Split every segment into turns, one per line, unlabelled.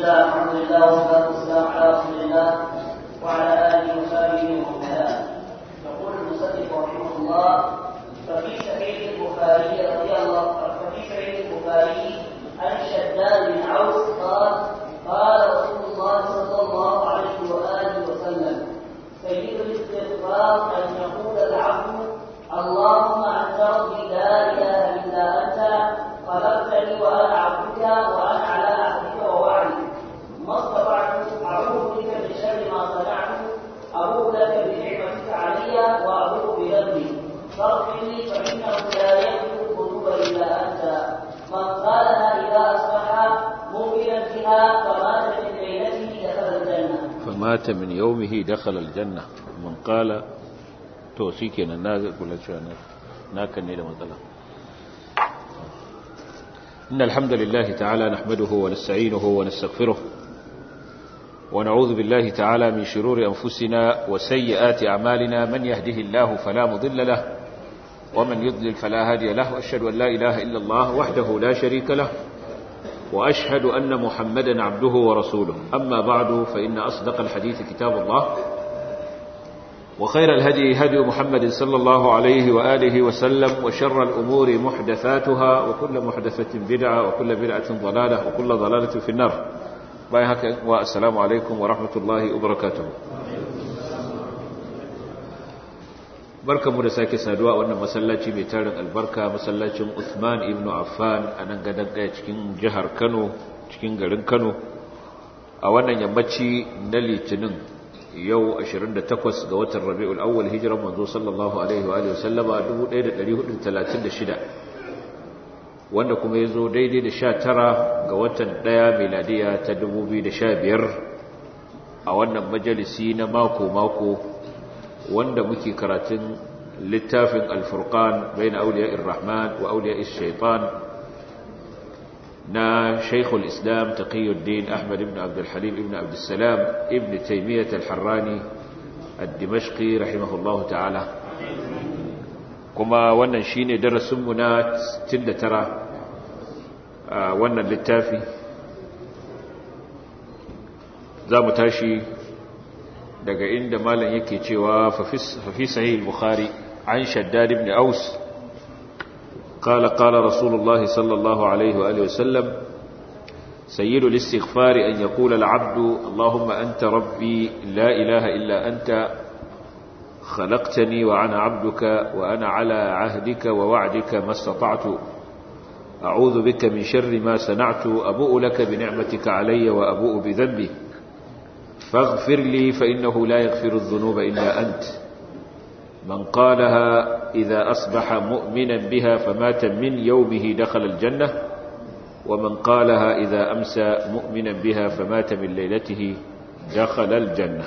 الله الحمد لله والصلاة والسلام على رسول الله وعلى آله وصحبه ومن والاه يقول المصنف رحمه الله ففي صحيح البخاري رضي الله ففي صحيح البخاري عن شداد بن عوف قال قال رسول الله صلى الله عليه وآله وسلم سيد الاستغفار أن يقول العبد اللهم أنت ربي لا إله إلا أنت خلقتني وأنا عبدك وأنا على عهدك ووعدك ما استطعت أعوذ بك من شر ما صنعت أبوء لك بنعمتك علي وأبوء بذنبي فاغفر لي فإنه لا يغفر الذنوب إلا أنت من قالها إذا أصبح مؤمنا بها فمات من ليلته دخل الجنة
فمات من يومه دخل الجنة من قال to shi kenan na kula cewa na kan ne da matsala إن الحمد لله تعالى نحمده ونستعينه ونستغفره ونعوذ بالله تعالى من شرور أنفسنا وسيئات أعمالنا من يهده الله فلا مضل له ومن يضلل فلا هادي له وأشهد أن لا إله إلا الله وحده لا شريك له وأشهد أن محمدا عبده ورسوله أما بعد فإن أصدق الحديث كتاب الله وخير الهدي هدي محمد صلى الله عليه وآله وسلم وشر الأمور محدثاتها وكل محدثة بدعة وكل بدعة ضلالة وكل ضلالة في النار بايهك والسلام عليكم ورحمة الله وبركاته barka mu da sake saduwa a wannan masallaci mai tarin albarka masallacin Uthman ibn Affan a nan gadan daya cikin jihar Kano cikin garin Kano a wannan yammaci na Litinin yau 28 ga watan Rabiul Awwal hijiran manzo sallallahu alaihi wa alihi wasallama 1436 wanda kuma yazo daidai da 19 ga watan 1 miladiya ta 2015 a wannan majalisi na mako mako wanda muke karatun littafin Al-Furqan bain awliya'ir Rahman wa awliya'ish Shaitan نا شيخ الإسلام تقي الدين أحمد بن عبد الحليم بن عبد السلام ابن تيمية الحراني الدمشقي رحمه الله تعالى كما وانا شيني درس منا تند ترى وانا للتافي za mu tashi daga inda malam yake cewa fafi sahih al-bukhari an shaddad ibn aus قال قال رسول الله صلى الله عليه وآله وسلم سيد الاستغفار أن يقول العبد اللهم أنت ربي لا إله إلا أنت خلقتني وأنا عبدك وأنا على عهدك ووعدك ما استطعت أعوذ بك من شر ما صنعت أبوء لك بنعمتك علي وأبوء بذنبي فاغفر لي فإنه لا يغفر الذنوب إلا أنت من قالها إذا أصبح مؤمنا بها فمات من يومه دخل الجنة ومن قالها إذا أمسى مؤمنا بها فمات من ليلته دخل الجنة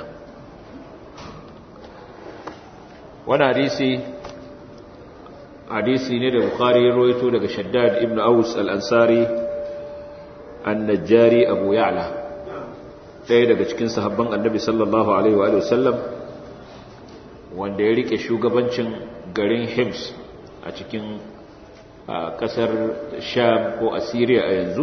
وانا حديثي حديثي ندى بخاري رويته لك شداد ابن أوس الأنصاري النجاري أبو يعلى ɗaya daga cikin sahabban annabi sallallahu alaihi wa sallam wanda ya rike shugabancin garin Hims a cikin kasar Sham ko Assyria a yanzu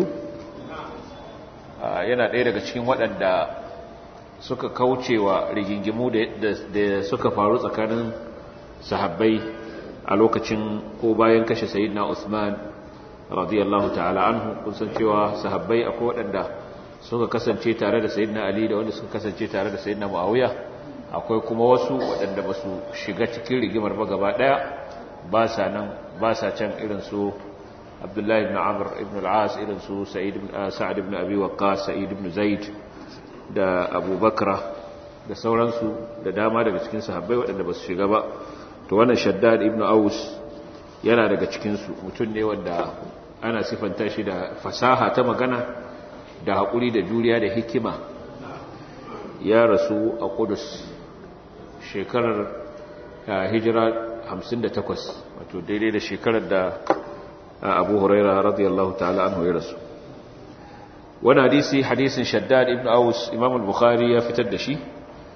yana ɗaya daga cikin waɗanda suka kaucewa rigingimu da suka faru tsakanin sahabbai a lokacin ko bayan kashe Sayyidina Usman radiyallahu ta'ala anhu kun san cewa sahabbai akwai waɗanda suka kasance tare da Sayyidina Ali da wanda suka kasance tare da Sayyidina Muawiya akwai kuma wasu waɗanda ba su shiga cikin rigimar ba gaba ɗaya ba sa nan ba sa can irin su abdullahi ibn amr ibn al-as irin su sa'ad ibn abi waqqas sa'id ibn zaid da abubakra da sauransu da dama daga cikin sahabbai waɗanda ba su shiga ba to wannan shaddad ibn aus yana daga cikinsu mutum ne wanda ana sifanta shi da fasaha ta magana da haƙuri da juriya da hikima ya rasu a kudus shekarar hijira 58 wato daidai da shekarar da abu huraira radiyallahu ta'ala anhu ya rasu wani hadisi hadisin shaddad ibn aus imam al-bukhari ya fitar da shi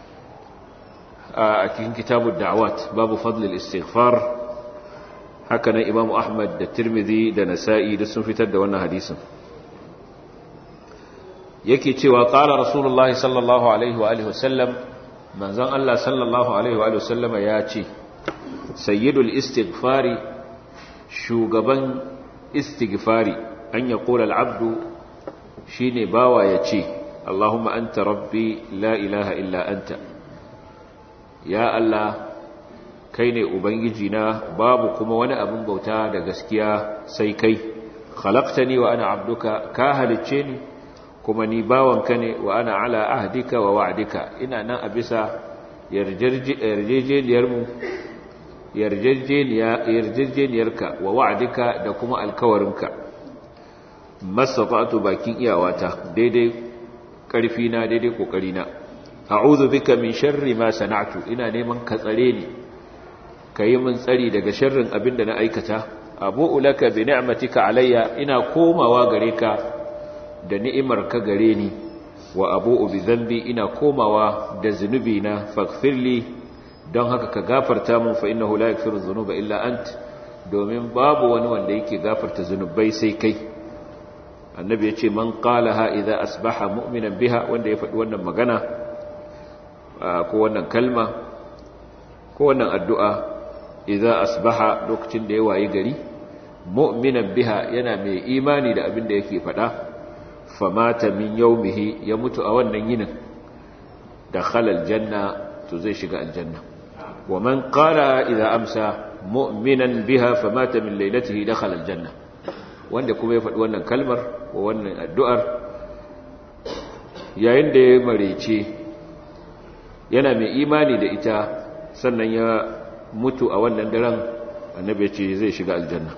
a cikin kitabun da'awat babu fadlil istighfar haka nan imam ahmad da tirmidhi da nasa'i da sun fitar da wannan hadisin yake cewa qala rasulullahi sallallahu alaihi wa alihi wasallam manzon Allah sallallahu alaihi wa alihi wasallama ya ce sayyidul istighfari shugaban istighfari an yaqula al-abdu shine bawa ya ce Allahumma anta rabbi la ilaha illa anta ya Allah kai ne ubangiji na babu kuma wani abin bauta da gaskiya sai kai khalaqtani wa ana abduka ka halicce ni kuma ni bawanka ne wa ana ala ahdika wa wa'dika ina nan a bisa yarjejeniyar mu yarjejeniyarka wa wa'dika da kuma alkawarinka masafatu bakin iyawata daidai karfi na daidai kokari na a'udhu bika min sharri ma sana'tu ina neman ka tsare ni kayi min tsari daga sharrin abin da na aikata abu'u laka bi ni'matika alayya ina komawa gare ka da ni'imar ka gare ni wa abu'u bi dhanbi ina komawa da zunubi na faghfirli don haka ka gafarta mun fa innahu la yaghfiru dhunuba illa ant domin babu wani wanda yake gafarta zunubai sai kai annabi ya ce man qalaha idza asbaha mu'minan biha wanda ya faɗi wannan magana ko wannan kalma ko wannan addu'a idza asbaha lokacin da ya wayi gari mu'minan biha yana mai imani da abin da yake faɗa famata min yawmihi ya mutu a wannan yinin dakhala aljanna to zai shiga aljanna wa man qala idza amsa mu'minan biha famata min laylatihi dakhala aljanna wanda kuma ya faɗi wannan kalmar ko wannan addu'ar yayin da ya marece yana mai imani da ita sannan ya mutu a wannan daren annabi ce zai shiga aljanna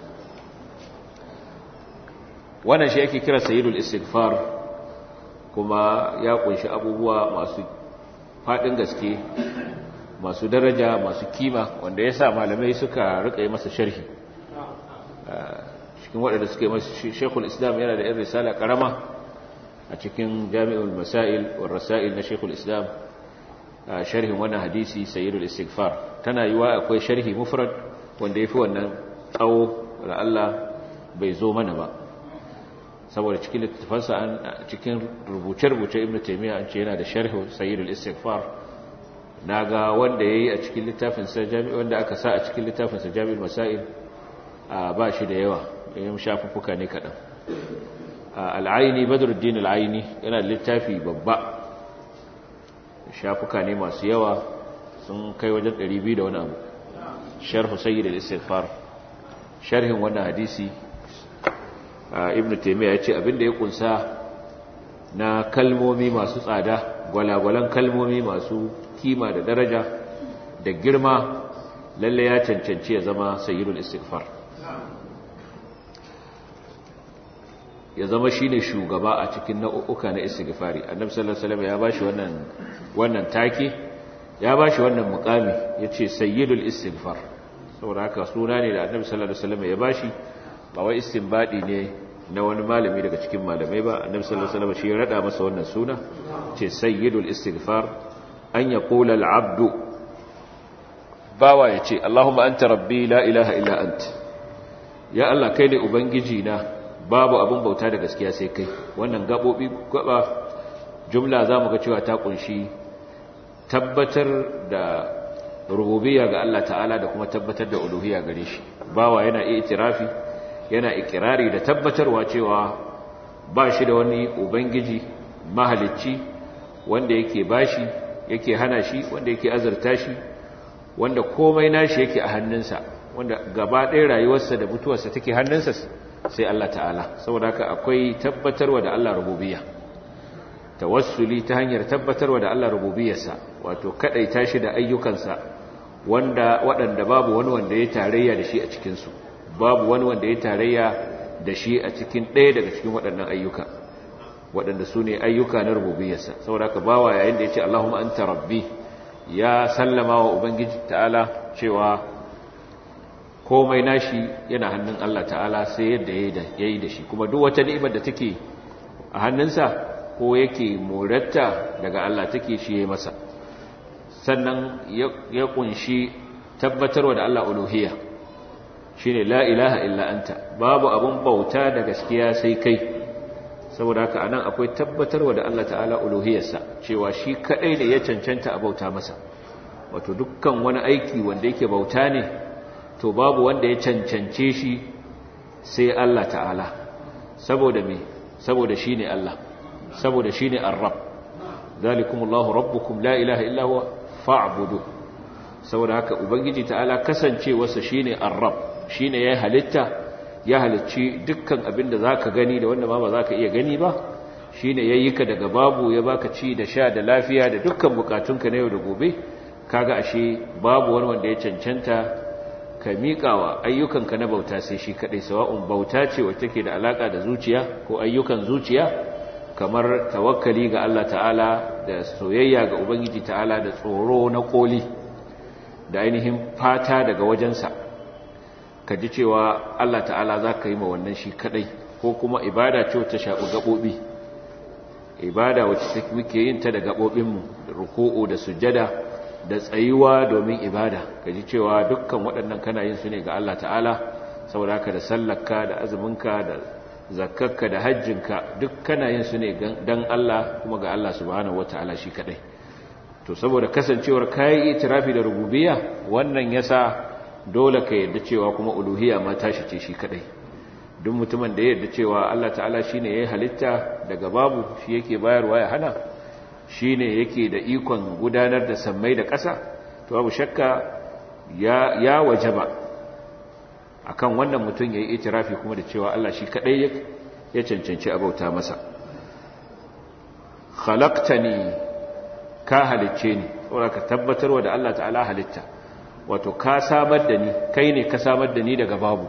wannan shi ake kira sayyidul istighfar kuma ya kunshi abubuwa masu faɗin gaske masu daraja masu kima wanda ya sa malamai suka rika yi masa sharhi cikin waɗanda suka yi masa shekul islam yana da 'yan risala ƙarama a cikin jami'ul masail wa rasail na shekul islam sharhin wannan hadisi sayyidul istighfar tana yiwa akwai sharhi mufrad wanda yafi wannan tsawo da Allah bai zo mana ba saboda cikin littafansa an cikin rubuce-rubuce ibnu taymiya an ce yana da sharhi sayyidul istighfar naga wanda yayi a cikin littafin sa jami'i wanda aka sa a cikin littafin sa jami'ul masail ba shi da yawa yayin shafuffuka ne kadan al-aini badruddin al-aini yana da littafi babba shafuka ne masu yawa sun kai wajen 200 da wani abu sharhu sayyid al-istighfar sharhin wannan hadisi ibnu taymiya yace abinda ya kunsa na kalmomi masu tsada gwalagwalan kalmomi masu kima da daraja da girma lalle ya cancanci ya zama sayyidul istighfar ya zama shine shugaba a cikin nau'uka na istighfari annabi sallallahu alaihi wasallam ya bashi wannan wannan take ya bashi wannan mukami yace sayyidul istighfar saboda haka suna ne da annabi sallallahu alaihi wasallam ya bashi ba wai istinbadi ne na wani malami daga cikin malamai ba annabi sallallahu alaihi wasallam shi ya rada masa wannan suna ce sayyidul istighfar an yaqula al-abdu bawa yace allahumma anta rabbi la ilaha illa anta ya allah kai ne ubangiji na babu abin bauta da gaskiya sai kai wannan gabobi gaba jumla zamu ga cewa ta kunshi tabbatar da rububiyya ga Allah ta'ala da kuma tabbatar da uluhiyya gare shi bawa yana itirafi yana ikirari da tabbatarwa cewa ba shi da wani ubangiji mahalicci wanda yake bashi yake hana shi wanda yake azurta shi wanda komai nashi yake a hannunsa wanda gaba ɗaya rayuwarsa da mutuwarsa take hannunsa sai Allah ta'ala saboda haka akwai tabbatarwa da Allah rububiyya tawassuli ta hanyar tabbatarwa da Allah rububiyarsa wato kadaita shi da ayyukansa wanda waɗanda babu wani wanda ya tarayya da shi a cikin su babu wani wanda ya tarayya da shi a cikin ɗaya daga cikin waɗannan ayyuka waɗanda su ne ayyuka na rububiyarsa saboda haka bawa yayin da ya ce Allahumma anta rabbi ya sallama wa ubangiji ta'ala cewa komai nashi yana hannun Allah ta'ala sai yadda ya yi da shi kuma duk wata ni'imar da take a hannunsa ko yake moratta daga Allah take shi ya masa sannan ya kunshi tabbatarwa da Allah uluhiyya shine la ilaha illa anta babu abun bauta da gaskiya sai kai saboda haka anan akwai tabbatarwa da Allah ta'ala uluhiyarsa cewa shi kadai ne ya cancanta a bauta masa wato dukkan wani aiki wanda yake bauta ne to babu wanda ya cancance shi sai Allah ta'ala saboda me saboda shine Allah saboda shine ar-rabb zalikumullahu rabbukum la ilaha illa huwa fa'budu saboda haka ubangiji ta'ala kasancewarsa shine ar-rabb shine ya halitta ya halicci dukkan abin da zaka gani da wanda ma ba zaka iya gani ba shine yayi ka daga babu ya baka ci da sha da lafiya da dukkan bukatunka na yau da gobe kaga ashe babu wani wanda ya cancanta ka miƙawa ayyukanka na bauta sai shi kadai sawa'un bauta ce wacce take da alaka da zuciya ko ayyukan zuciya kamar tawakkali ga Allah ta'ala da soyayya ga ubangiji ta'ala da tsoro na koli da ainihin fata daga wajensa ka ji cewa Allah ta'ala za ka yi ma wannan shi kadai ko kuma ibada ce wacce shaɓi gaɓoɓi ibada wacce muke yin ta da gaɓoɓinmu da ruku'u da sujjada da tsayuwa domin ibada ka ji cewa dukkan waɗannan kana yin su ne ga Allah ta'ala saboda haka da sallarka da azuminka da zakkarka da hajjinka duk kana yin su ne don Allah kuma ga Allah subhanahu wata'ala shi kadai to saboda kasancewar kayi itirafi da rububiyya wannan yasa dole ka yarda cewa kuma uluhiyya ma tashi ce shi kadai duk mutumin da ya yarda cewa Allah ta'ala shine yayi halitta daga babu shi yake bayarwa ya hana shine yake da ikon gudanar da sammai da ƙasa to babu shakka ya ya wajaba akan wannan mutum yayi itirafi kuma da cewa Allah shi kadai ya cancanci abauta masa khalaqtani ka halicce ni saboda ka tabbatarwa da Allah ta'ala halitta wato ka samar da ni kai ne ka samar da ni daga babu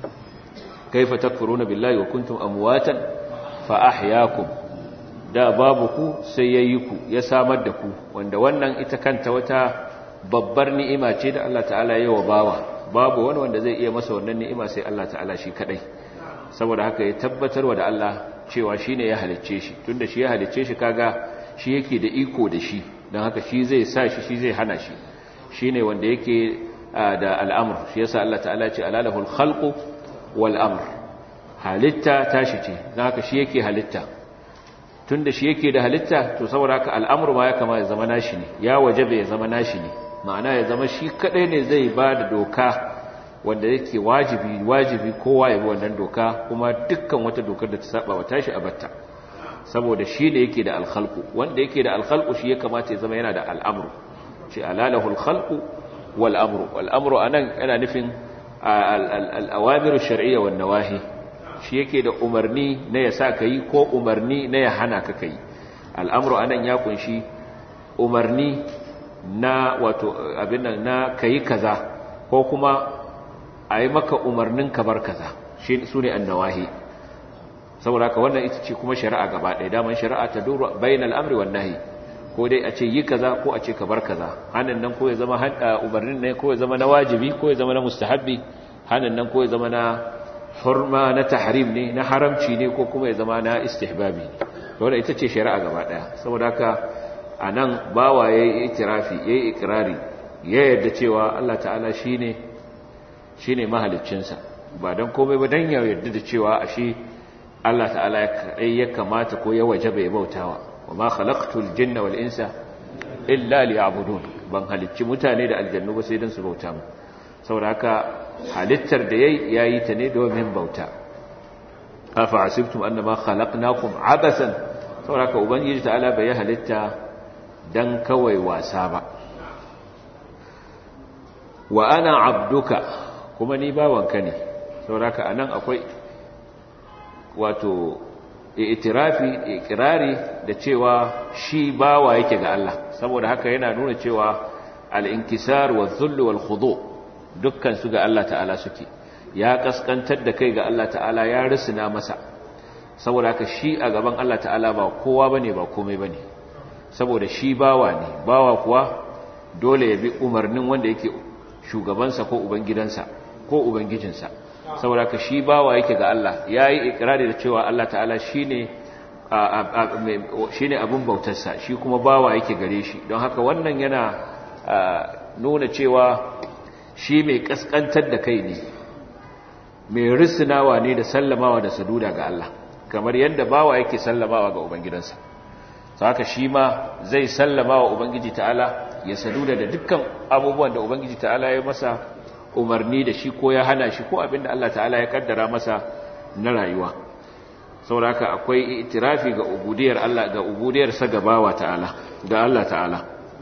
kaifa takfuruna billahi wa kuntum amwatan fa ahyaakum da babu ku sai yayi ku ya samar da ku wanda wannan ita kanta wata babbar ni'ima ce da Allah ta'ala ya wa bawa babu wani wanda zai iya masa wannan ni'ima sai Allah ta'ala shi kadai saboda haka ya tabbatarwa da Allah cewa shine ya halicce shi tunda shi ya halicce shi kaga shi yake da iko da shi don haka shi zai sa shi shi zai hana shi shi ne wanda yake da al'amur shi yasa Allah ta'ala ce alalahul khalqu wal amr halitta tashi ce don haka shi yake halitta tun da shi yake da halitta to saboda haka al'amur ma ya kama ya zama nashi ne ya wajabe ya zama nashi ne ma'ana ya zama shi kadai ne zai ba da doka wanda yake wajibi wajibi kowa ya bi wannan doka kuma dukkan wata dokar da ta saba wa tashi a batta saboda shi ne yake da alkhalqu wanda yake da alkhalqu shi ya kamata ya zama yana da al'amru ce alalahu alkhalqu wal amru wal amru anan yana nufin al-awamiru shar'iyya wan nawahi shi yake da umarni na ya sa kai ko umarni na ya hana ka kai al'amru anan ya kunshi umarni na wato abin nan na kai kaza ko kuma ayi maka umarnin ka bar kaza shi sune an-nawahi saboda haka wannan ita ce kuma shari'a gaba ɗaya daman shari'a ta duru bainal amri wan nahi ko dai a ce yi kaza ko a ce ka bar kaza hanan nan ko ya zama umarnin ne ko ya zama na wajibi ko ya zama na mustahabbi hanan nan ko ya zama na hurma na tahrim ne na haramci ne ko kuma ya zama na istihbabi to wannan ita ce shari'a gaba ɗaya saboda haka anan bawa yayi itirafi yayi ikrari ya yarda cewa Allah ta'ala shine shine mahaliccinsa ba dan komai ba dan ya yarda da cewa ashe Allah ta'ala ya kamata ko ya waje bai bautawa wa ma khalaqtul jinna wal insa illa liya'budun ban halicci mutane da aljannu ba sai dan su bauta mu saboda haka halittar da yayi yayi ta ne domin bauta afa asibtum annama khalaqnakum abasan saboda haka ubangiji ta'ala bai halitta dan kawai wasa ba wa ana abduka kuma ni bawanka ne saboda haka anan akwai wato itirafi ikirari da cewa shi bawa yake ga Allah saboda haka yana nuna cewa al-inkisar wa dhull wal khudu dukkan su ga Allah ta'ala suke ya kaskantar da kai ga Allah ta'ala ya risina masa saboda haka shi a gaban Allah ta'ala ba kowa bane ba komai bane saboda shi bawa ne bawa kuwa dole ya bi umarnin wanda yake shugabansa ko ubangidansa ko ubangijinsa saboda ka shi bawa yake ga Allah yayi ikrari da cewa Allah ta'ala shine shine abin bautarsa shi kuma bawa yake gare shi don haka wannan yana nuna cewa shi mai kaskantar da kai ne mai risinawa ne da sallamawa da saduda ga Allah kamar yadda bawa yake sallamawa ga ubangidansa to haka shi ma zai sallama wa ubangiji ta'ala ya saduda da dukkan abubuwan da ubangiji ta'ala ya masa umarni da shi ko ya hana shi ko abinda Allah ta'ala ya kaddara masa na rayuwa saboda haka akwai itirafi ga ubudiyar Allah ga ubudiyar sa gabawa ta'ala ga Allah ta'ala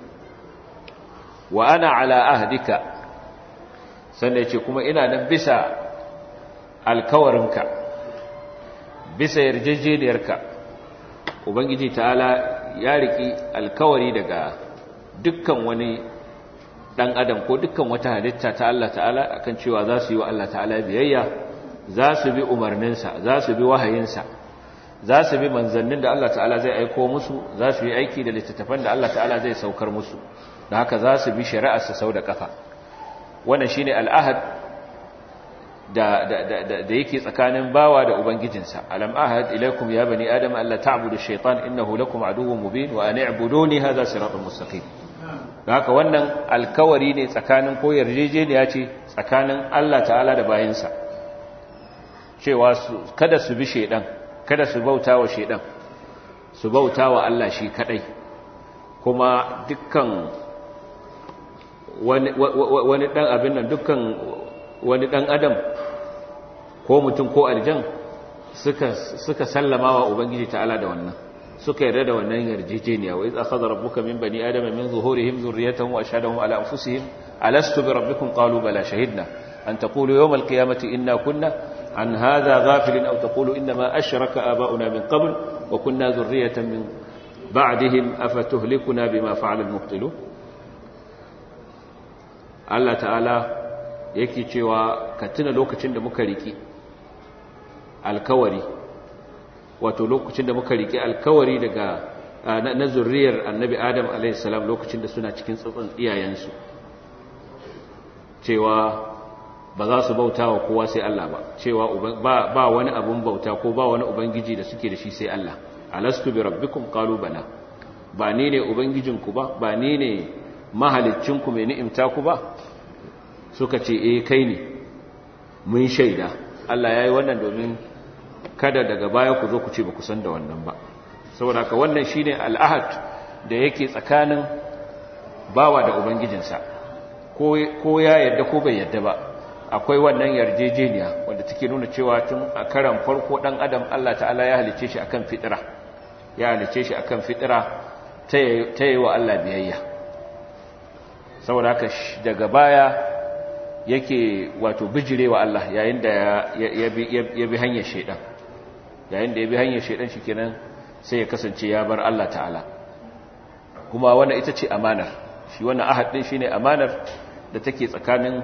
wa ana ala ahdika sannan yace kuma ina nan bisa alkawarinka bisa yarjejeniyarka ubangiji ta'ala ya riki alkawari daga dukkan wani dan adam ko dukkan wata halitta ta Allah ta'ala akan cewa za su yi wa Allah ta'ala biyayya za su bi umarninsa za su bi wahayinsa za su bi manzannin da Allah ta'ala zai aiko musu za su yi aiki da littattafan da Allah ta'ala zai saukar musu da haka za su bi shari'arsa sau da kafa wannan shine al'ahad da da da da yake tsakanin bawa da ubangijinsa alam ahad ilaikum ya bani adam alla ta'budu ash-shaytan innahu lakum aduwwun mubin wa an i'buduni hadha siratun mustaqim da haka wannan alkawari ne tsakanin ko yarjejeniya ce tsakanin Allah ta'ala da bayinsa cewa kada su bi shedan kada su bauta wa shedan su bauta wa Allah shi kadai kuma dukkan wani wani dan abin nan dukkan wani dan adam ko mutum ko aljan suka suka sallama wa ubangiji ta'ala da wannan suka yarda da wannan yarjejeniya wa iz akhadha rabbuka min bani adama min zuhurihim dhurriyyatahum wa ashhadahum ala anfusihim alastu bi rabbikum qalu bala shahidna an taqulu yawm alqiyamati inna kunna عن هذا غافل أو تقول إنما أشرك آباؤنا من قبل وكنا ذرية من بعدهم أفتهلكنا بما فعل المبطلون Allah ta'ala yake cewa ka tuna lokacin da muka riki alkawari wato lokacin da muka riki alkawari daga na zurriyar annabi Adam a.s. lokacin da suna cikin tsatson iyayensu cewa ba za su bauta wa kowa sai Allah ba cewa ba wani abun bauta ko ba wani ubangiji da suke da shi sai Allah alastu bi rabbikum qalu bala ba ni ne ubangijinku ba ba ni ne mahaliccinku mai ni'imta ku ba suka ce eh kai ne mun shaida Allah yayi wannan domin kada daga baya ku zo ku ce ba ku san da wannan ba saboda ka wannan shine al'ahad da yake tsakanin bawa da ubangijinsa ko ya yarda ko bai yarda ba akwai wannan yarjejeniya wanda take nuna cewa tun a karan farko dan adam Allah ta'ala ya halice shi akan fitira ya halice shi akan fitira ta yi wa Allah biyayya saboda haka daga baya yake wato bijirewa Allah yayin da ya bi hanyar shedan yayin da ya bi hanyar shedan shikenan sai ya kasance ya bar Allah ta'ala kuma wannan ita ce amanar shi wannan ahad din shine amanar da take tsakanin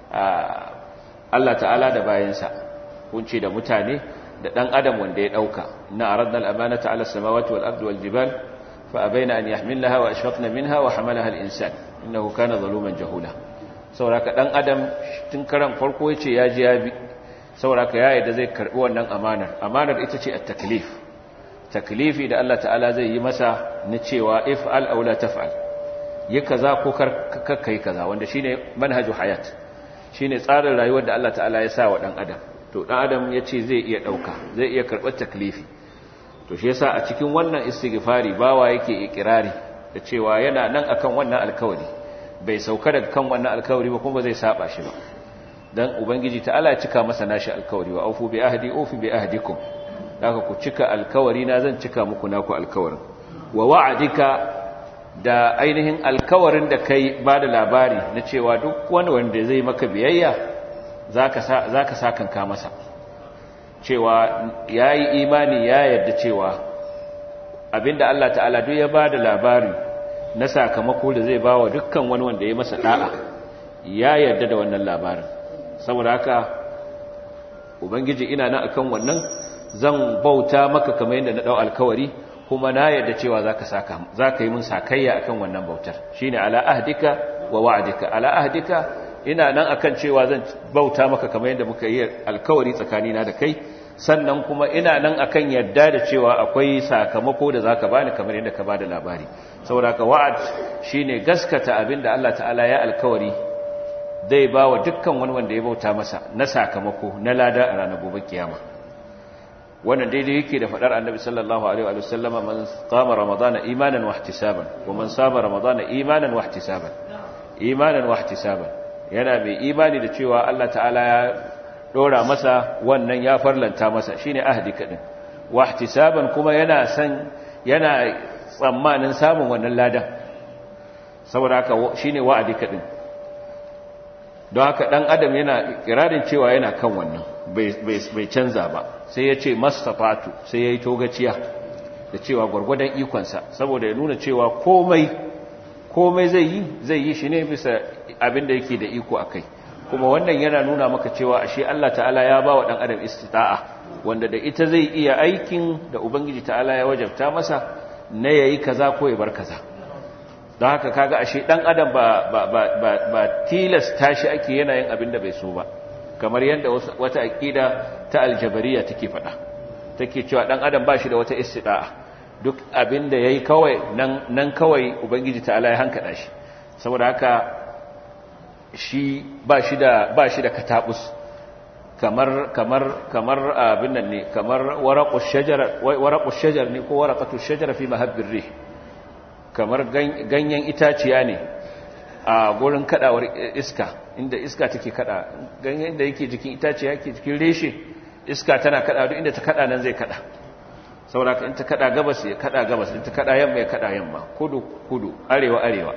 Allah ta'ala da bayansa kunce da mutane da dan adam wanda ya dauka na aradna al-amanata ala samawati wal ardi wal jibal fa abaina an yahmilnaha wa ashfaqna minha wa hamalaha al-insan innahu kana zaluman jahula sauraka dan adam tun karan farko yace ya ji ya bi sauraka ya yadda zai karbi wannan amanar amanar ita ce at-taklif taklifi da Allah ta'ala zai yi masa na cewa if'al aw la taf'al yi kaza ko kar kai kaza wanda shine manhaju hayat shine tsarin rayuwar da Allah ta'ala ya sa wa dan adam to dan adam yace zai iya dauka zai iya karbar taklifi to shi yasa a cikin wannan istighfari bawa yake ikirari da cewa yana nan akan wannan alkawari bai sauka daga kan wannan alkawari ba kuma zai saba shi ba dan ubangiji ta'ala ya cika masa nashi alkawari wa aufu bi ahdi ufi bi ahdikum daga ku cika alkawari na zan cika muku naku alkawarin wa wa'adika da ainihin alkawarin da kai ba da labari na cewa duk wani wanda zai maka biyayya zaka sa zaka sakanka masa cewa yayi imani ya yarda cewa abinda Allah ta'ala duk ya ba da labari na sakamako da zai bawa dukkan wani wanda ya masa da'a ya yarda da wannan labarin saboda haka ubangiji ina nan akan wannan zan bauta maka kamar yadda na dau alkawari kuma na yarda cewa zaka saka zaka yi mun sakayya akan wannan bautar shine ala ahdika wa wa'dika ala ahdika ina nan akan cewa zan bauta maka kamar yadda muka yi alkawari tsakanina da kai sannan kuma ina nan akan yarda da cewa akwai sakamako da zaka bani kamar yadda ka bada labari saboda ka wa'ad shine gaskata abinda Allah ta'ala ya alkawari zai bawa dukkan wani wanda ya bauta masa na sakamako na lada a ranar gobe kiyama wannan daidai yake da fadar annabi sallallahu alaihi wa sallama man qama ramadana imanan wa ihtisaban wa man sama ramadana imanan wa ihtisaban imanan wa ihtisaban yana mai imani da cewa Allah ta'ala ya dora masa wannan ya farlanta masa shine ahdi kadin wa ihtisaban kuma yana san yana tsammanin samun wannan ladan saboda haka shine wa'adi kadin don haka dan adam yana kirarin cewa yana kan wannan bai canza ba sai ya ce mastafatu sai ya yi togaciya da cewa gwargwadon ikonsa saboda ya nuna cewa komai komai zai yi zai yi shi ne bisa abin da yake da iko a kai kuma wannan yana nuna maka cewa ashe Allah ta'ala ya ba wa ɗan adam istita'a wanda da ita zai iya aikin da ubangiji ta'ala ya wajabta masa na yayi kaza ko ya bar kaza don haka kaga ashe ɗan adam ba ba ba ba, ba tilasta shi ake yana yin abin da bai so ba kamar yadda wata aƙida ta aljabariya take faɗa take cewa ɗan adam ba shi da wata istida'a duk abin da ya yi kawai nan kawai ubangiji ta'ala ya hankaɗa shi saboda haka shi ba shi da ba shi da katabus kamar kamar kamar abin nan ne kamar waraqu shajar waraqu shajar ne ko waraqatu shajar fi mahabbir rih kamar ganyen itaciya ne a gurin kadawar iska inda iska take kada ganyen da yake jikin itaciya yake jikin reshe iska tana kada duk inda ta kada nan zai kada saboda in ta kada gabas ya kada gabas in ta kada yamma ya kada yamma kudu kudu arewa arewa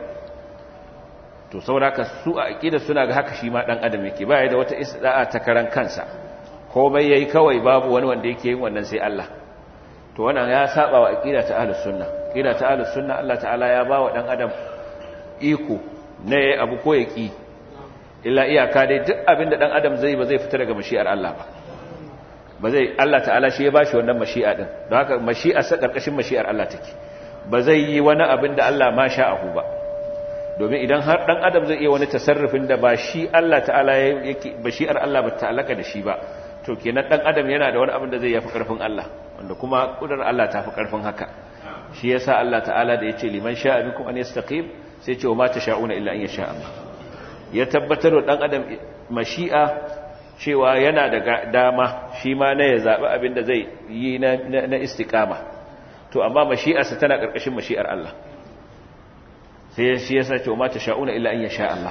to saboda su a aqida suna ga haka shi ma dan adam yake baya da wata isda'a ta karan kansa komai yayi kawai babu wani wanda yake yin wannan sai Allah to wannan ya saba wa aqida ta ahlus sunna aqida ta ahlus sunna Allah ta'ala ya ba wa dan adam iko ne abu ko yaki illa iyaka dai duk abinda dan adam zai ba zai fita daga mashi'ar Allah ba ba zai Allah ta'ala shi ya bashi wannan mashi'a din don haka mashi'a sa karkashin mashi'ar Allah take ba zai yi wani abin da Allah ma sha'ahu ba domin idan har dan adam zai iya wani tasarrufin da ba shi Allah ta'ala yake bashi'ar Allah ba ta'alaka da shi ba to kenan dan adam yana da wani abin da zai yafi karfin Allah wanda kuma kudar Allah ta fi karfin haka shi yasa Allah ta'ala da yace liman sha'a bikum an yastaqim sai ce wa ma tasha'una illa an yasha Allah ya tabbatar da dan adam mashi'a cewa yana da dama shi ma na ya zabi abin da zai yi na na istiqama to amma mashi'arsa tana karkashin mashi'ar Allah sai shi yasa ce ma ta sha'una illa an yasha Allah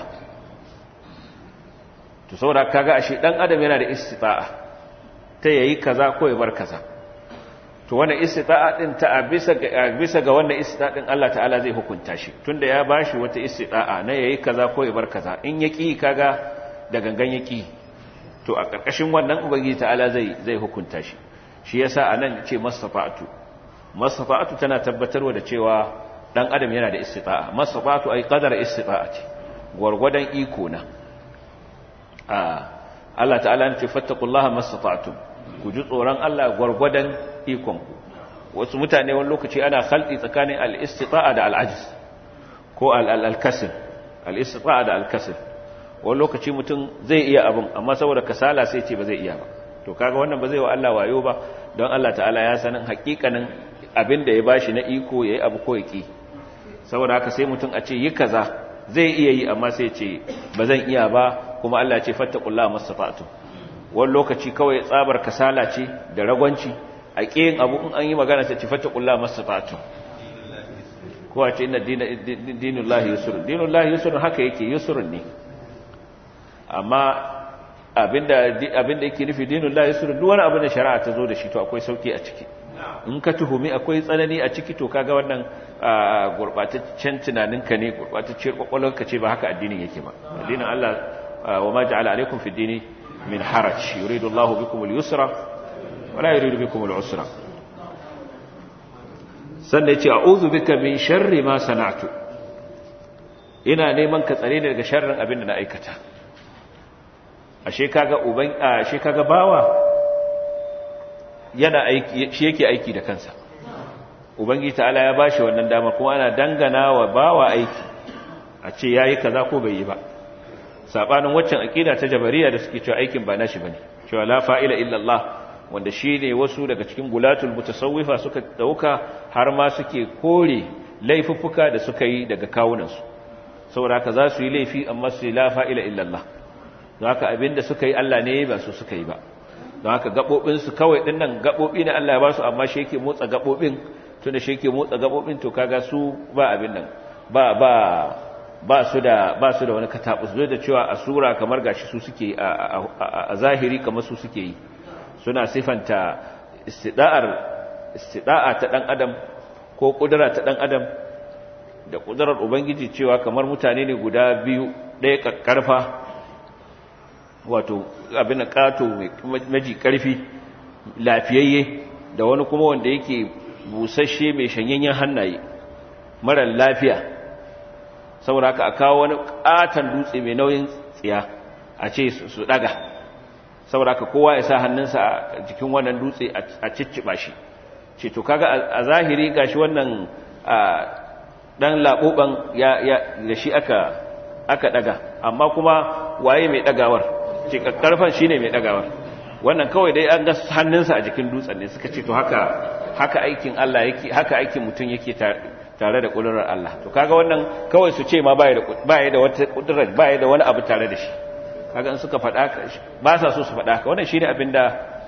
to saboda kaga ashe dan adam yana da istita'a ta yayi kaza ko ya bar kaza to wannan istita'a din ta bisa ga bisa ga wannan istita'a din Allah ta'ala zai hukunta shi tunda ya bashi wata istita'a na yayi kaza ko ya bar kaza in yaki kaga da gangan yaki to a karkashin wannan ubangiji ta'ala zai zai hukunta shi shi yasa anan ce masafa'atu masafa'atu tana tabbatarwa da cewa dan adam yana da istita'a masafatu ay qadar istita'ati gurgudan iko na Allah ta'ala ne ce fattaqullaha mastata'tum ku ji tsoron Allah gurgudan ikon ku wasu mutane wani lokaci ana khalti tsakanin al-istita'a da al-ajz ko al-kasl al-istita'a da al-kasl wani lokaci mutum zai iya abin amma saboda kasala sai ce ba zai iya ba to kaga wannan ba zai wa Allah wayo ba don Allah ta'ala ya sanin hakikanin abin da ya bashi na iko yayi abu ko yaki saboda haka sai mutum a ce yi kaza zai iya yi amma sai ce ba zan iya ba kuma Allah ce fattaqullaha masafatu wani lokaci kawai tsabar kasala ce da ragwanci a kiyin abu in an yi magana sai ce fattaqullaha masafatu ko a ce inna dinullahi yusrun dinullahi yusrun haka yake yusrun ne amma abinda abinda yake nufi dinullahi yusrun duk wani abin da shari'a ta zo da shi to akwai sauki a ciki in ka tuhumi akwai tsanani a ciki to kaga wannan gurbataccen tunaninka ne gurbatacciyar kwakwalwarka ce ba haka addinin yake ba addinin Allah wa ma ja'ala alaikum fi dini min haraj yuridu Allahu bikum al-yusra wa la yuridu bikum al-usra sannan yace a'udhu bika min sharri ma sana'tu ina neman ka tsare ni daga sharrin abin da na aikata ashe kaga uban ashe kaga bawa yana aiki shi yake aiki da kansa ubangiji ta'ala ya bashi wannan dama kuma ana dangana wa bawa aiki a ce yayi kaza ko bai yi ba sabanin waccan aqida ta jabariya da suke cewa aikin ba nashi bane cewa la fa'ila illa Allah wanda shine wasu daga cikin gulatul mutasawwifa suka dauka har ma suke kore laifuffuka da suka yi daga kawunan su saboda haka za su yi laifi amma su la fa'ila illa Allah don haka abinda suka yi Allah ne ba su suka yi ba don don haka gaɓoɓinsu kawai ɗin nan gaɓoɓi ne Allah ya ba su amma shi yake motsa gaɓoɓin tun da shi yake motsa gaɓoɓin to kaga su ba abin nan ba ba ba su da ba su da wani katabus zai da cewa a sura kamar gashi su suke a zahiri kamar su suke yi suna sifanta istida'ar istida'a ta dan adam ko kudura ta dan adam da kudurar ubangiji cewa kamar mutane ne guda biyu ɗaya kakkarfa wato abin kato maji karfi lafiyayye da wani kuma wanda yake busasshe mai shanyayyen hannaye mara lafiya saboda haka a kawo wani katon dutse mai nauyin tsiya a ce su daga saboda haka kowa ya sa hannunsa a jikin wannan dutse a cicciba shi ce to kaga a zahiri gashi wannan dan laboban ya da shi aka aka daga amma kuma waye mai dagawar ce karfan shine mai dagawar wannan kawai dai an ga hannunsa a jikin dutsen ne suka ce to haka haka aikin Allah yake haka aikin mutum yake tare da kudurar Allah to kaga wannan kawai su ce ma baya da baya da wata kudurar baya da wani abu tare da shi kaga in suka faɗa ba sa so su faɗa ka wannan shine abinda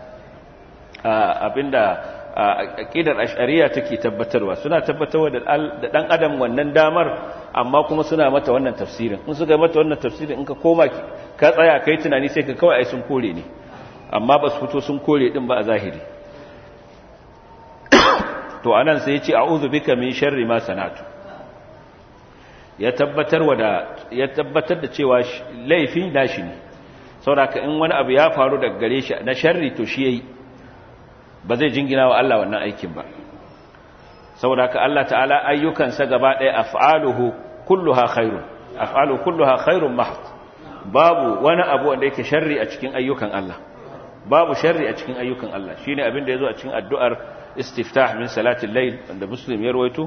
abinda aqidar ash'ariyya take tabbatarwa suna tabbatarwa da dan adam wannan damar amma kuma suna mata wannan tafsirin in suka mata wannan tafsirin in ka koma ka tsaya kai tunani sai ka kawai ai sun kore ne amma ba su fito sun kore din ba a zahiri to anan sai ya ce a'udhu bika min sharri ma sana'tu ya tabbatar da ya tabbatar da cewa laifi nashi ne saboda in wani abu ya faru daga gare shi na sharri to shi yayi ba zai jingina wa Allah wannan aikin ba saboda haka Allah ta'ala ayyukansa gaba ɗaya af'aluhu kulluha khairun af'aluhu kulluha khairun mahd babu wani abu wanda yake sharri a cikin ayyukan Allah babu sharri a cikin ayyukan Allah shine abin da yazo a cikin addu'ar istiftah min salatil layl wanda muslim ya rawaito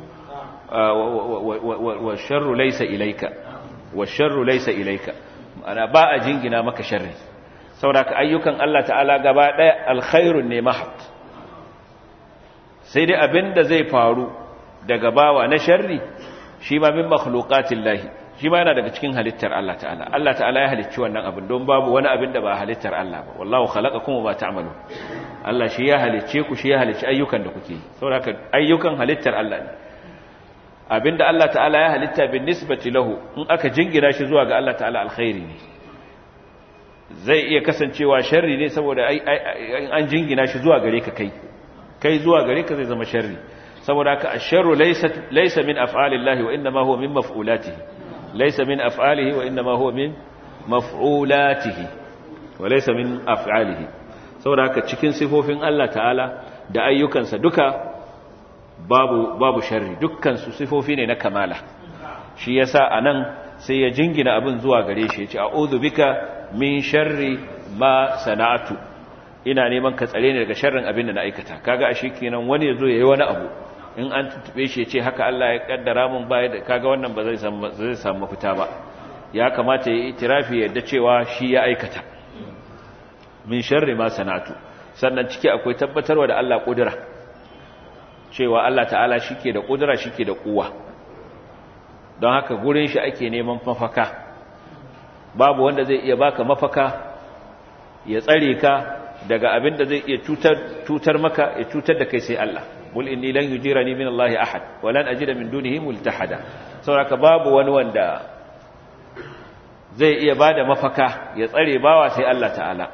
wa sharru laysa ilayka wa sharru laysa ilayka ana ba a jingina maka sharri saboda ka ayyukan Allah ta'ala gaba ɗaya alkhairun ne mahd sai dai abin da zai faru daga bawa na sharri shi ma min makhluqatillahi shi ma yana daga cikin halittar Allah ta'ala Allah ta'ala ya halicci wannan abin don babu wani abin da ba halittar Allah ba wallahu khalaqakum wa ma ta'malun Allah shi ya halicce ku shi ya halicci ayyukan da kuke yi saboda haka ayyukan halittar Allah ne abinda Allah ta'ala ya halitta bin nisbati lahu in aka jingina shi zuwa ga Allah ta'ala alkhairi ne zai iya kasancewa sharri ne saboda an jingina shi zuwa gare ka kai kai zuwa gare ka zai zama sharri saboda haka asharru laysa laysa min af'alillahi wa inma huwa min maf'ulatihi laysa min af'alihi wa inma huwa min maf'ulatihi wa laysa min af'alihi saboda haka cikin sifofin Allah ta'ala da ayyukansa duka babu babu sharri dukkan su sifofi ne na kamala shi yasa anan sai ya jingina abin zuwa gare shi ya ce a'udhu bika min sharri ma sana'atu ina neman ka tsare ni daga sharrin abin da na aikata kaga ashe kenan wani yazo yayi wani abu in an tuntube shi ce haka Allah ya kaddara mun baya da kaga wannan ba zai samu zai samu mafita ba ya kamata ya itirafi yadda cewa shi ya aikata min sharri ma sana'atu sannan ciki akwai tabbatarwa da Allah kudura cewa Allah ta'ala shike da kudura shike da kuwa don haka gurin shi ake neman mafaka babu wanda zai iya baka mafaka ya tsare ka daga abin da zai iya cutar cutar maka ya cutar da kai sai Allah bul inni lan yujirani min Allah ahad wa lan ajida min dunihi multahada saboda babu wani wanda zai iya bada mafaka ya tsare bawa sai Allah ta'ala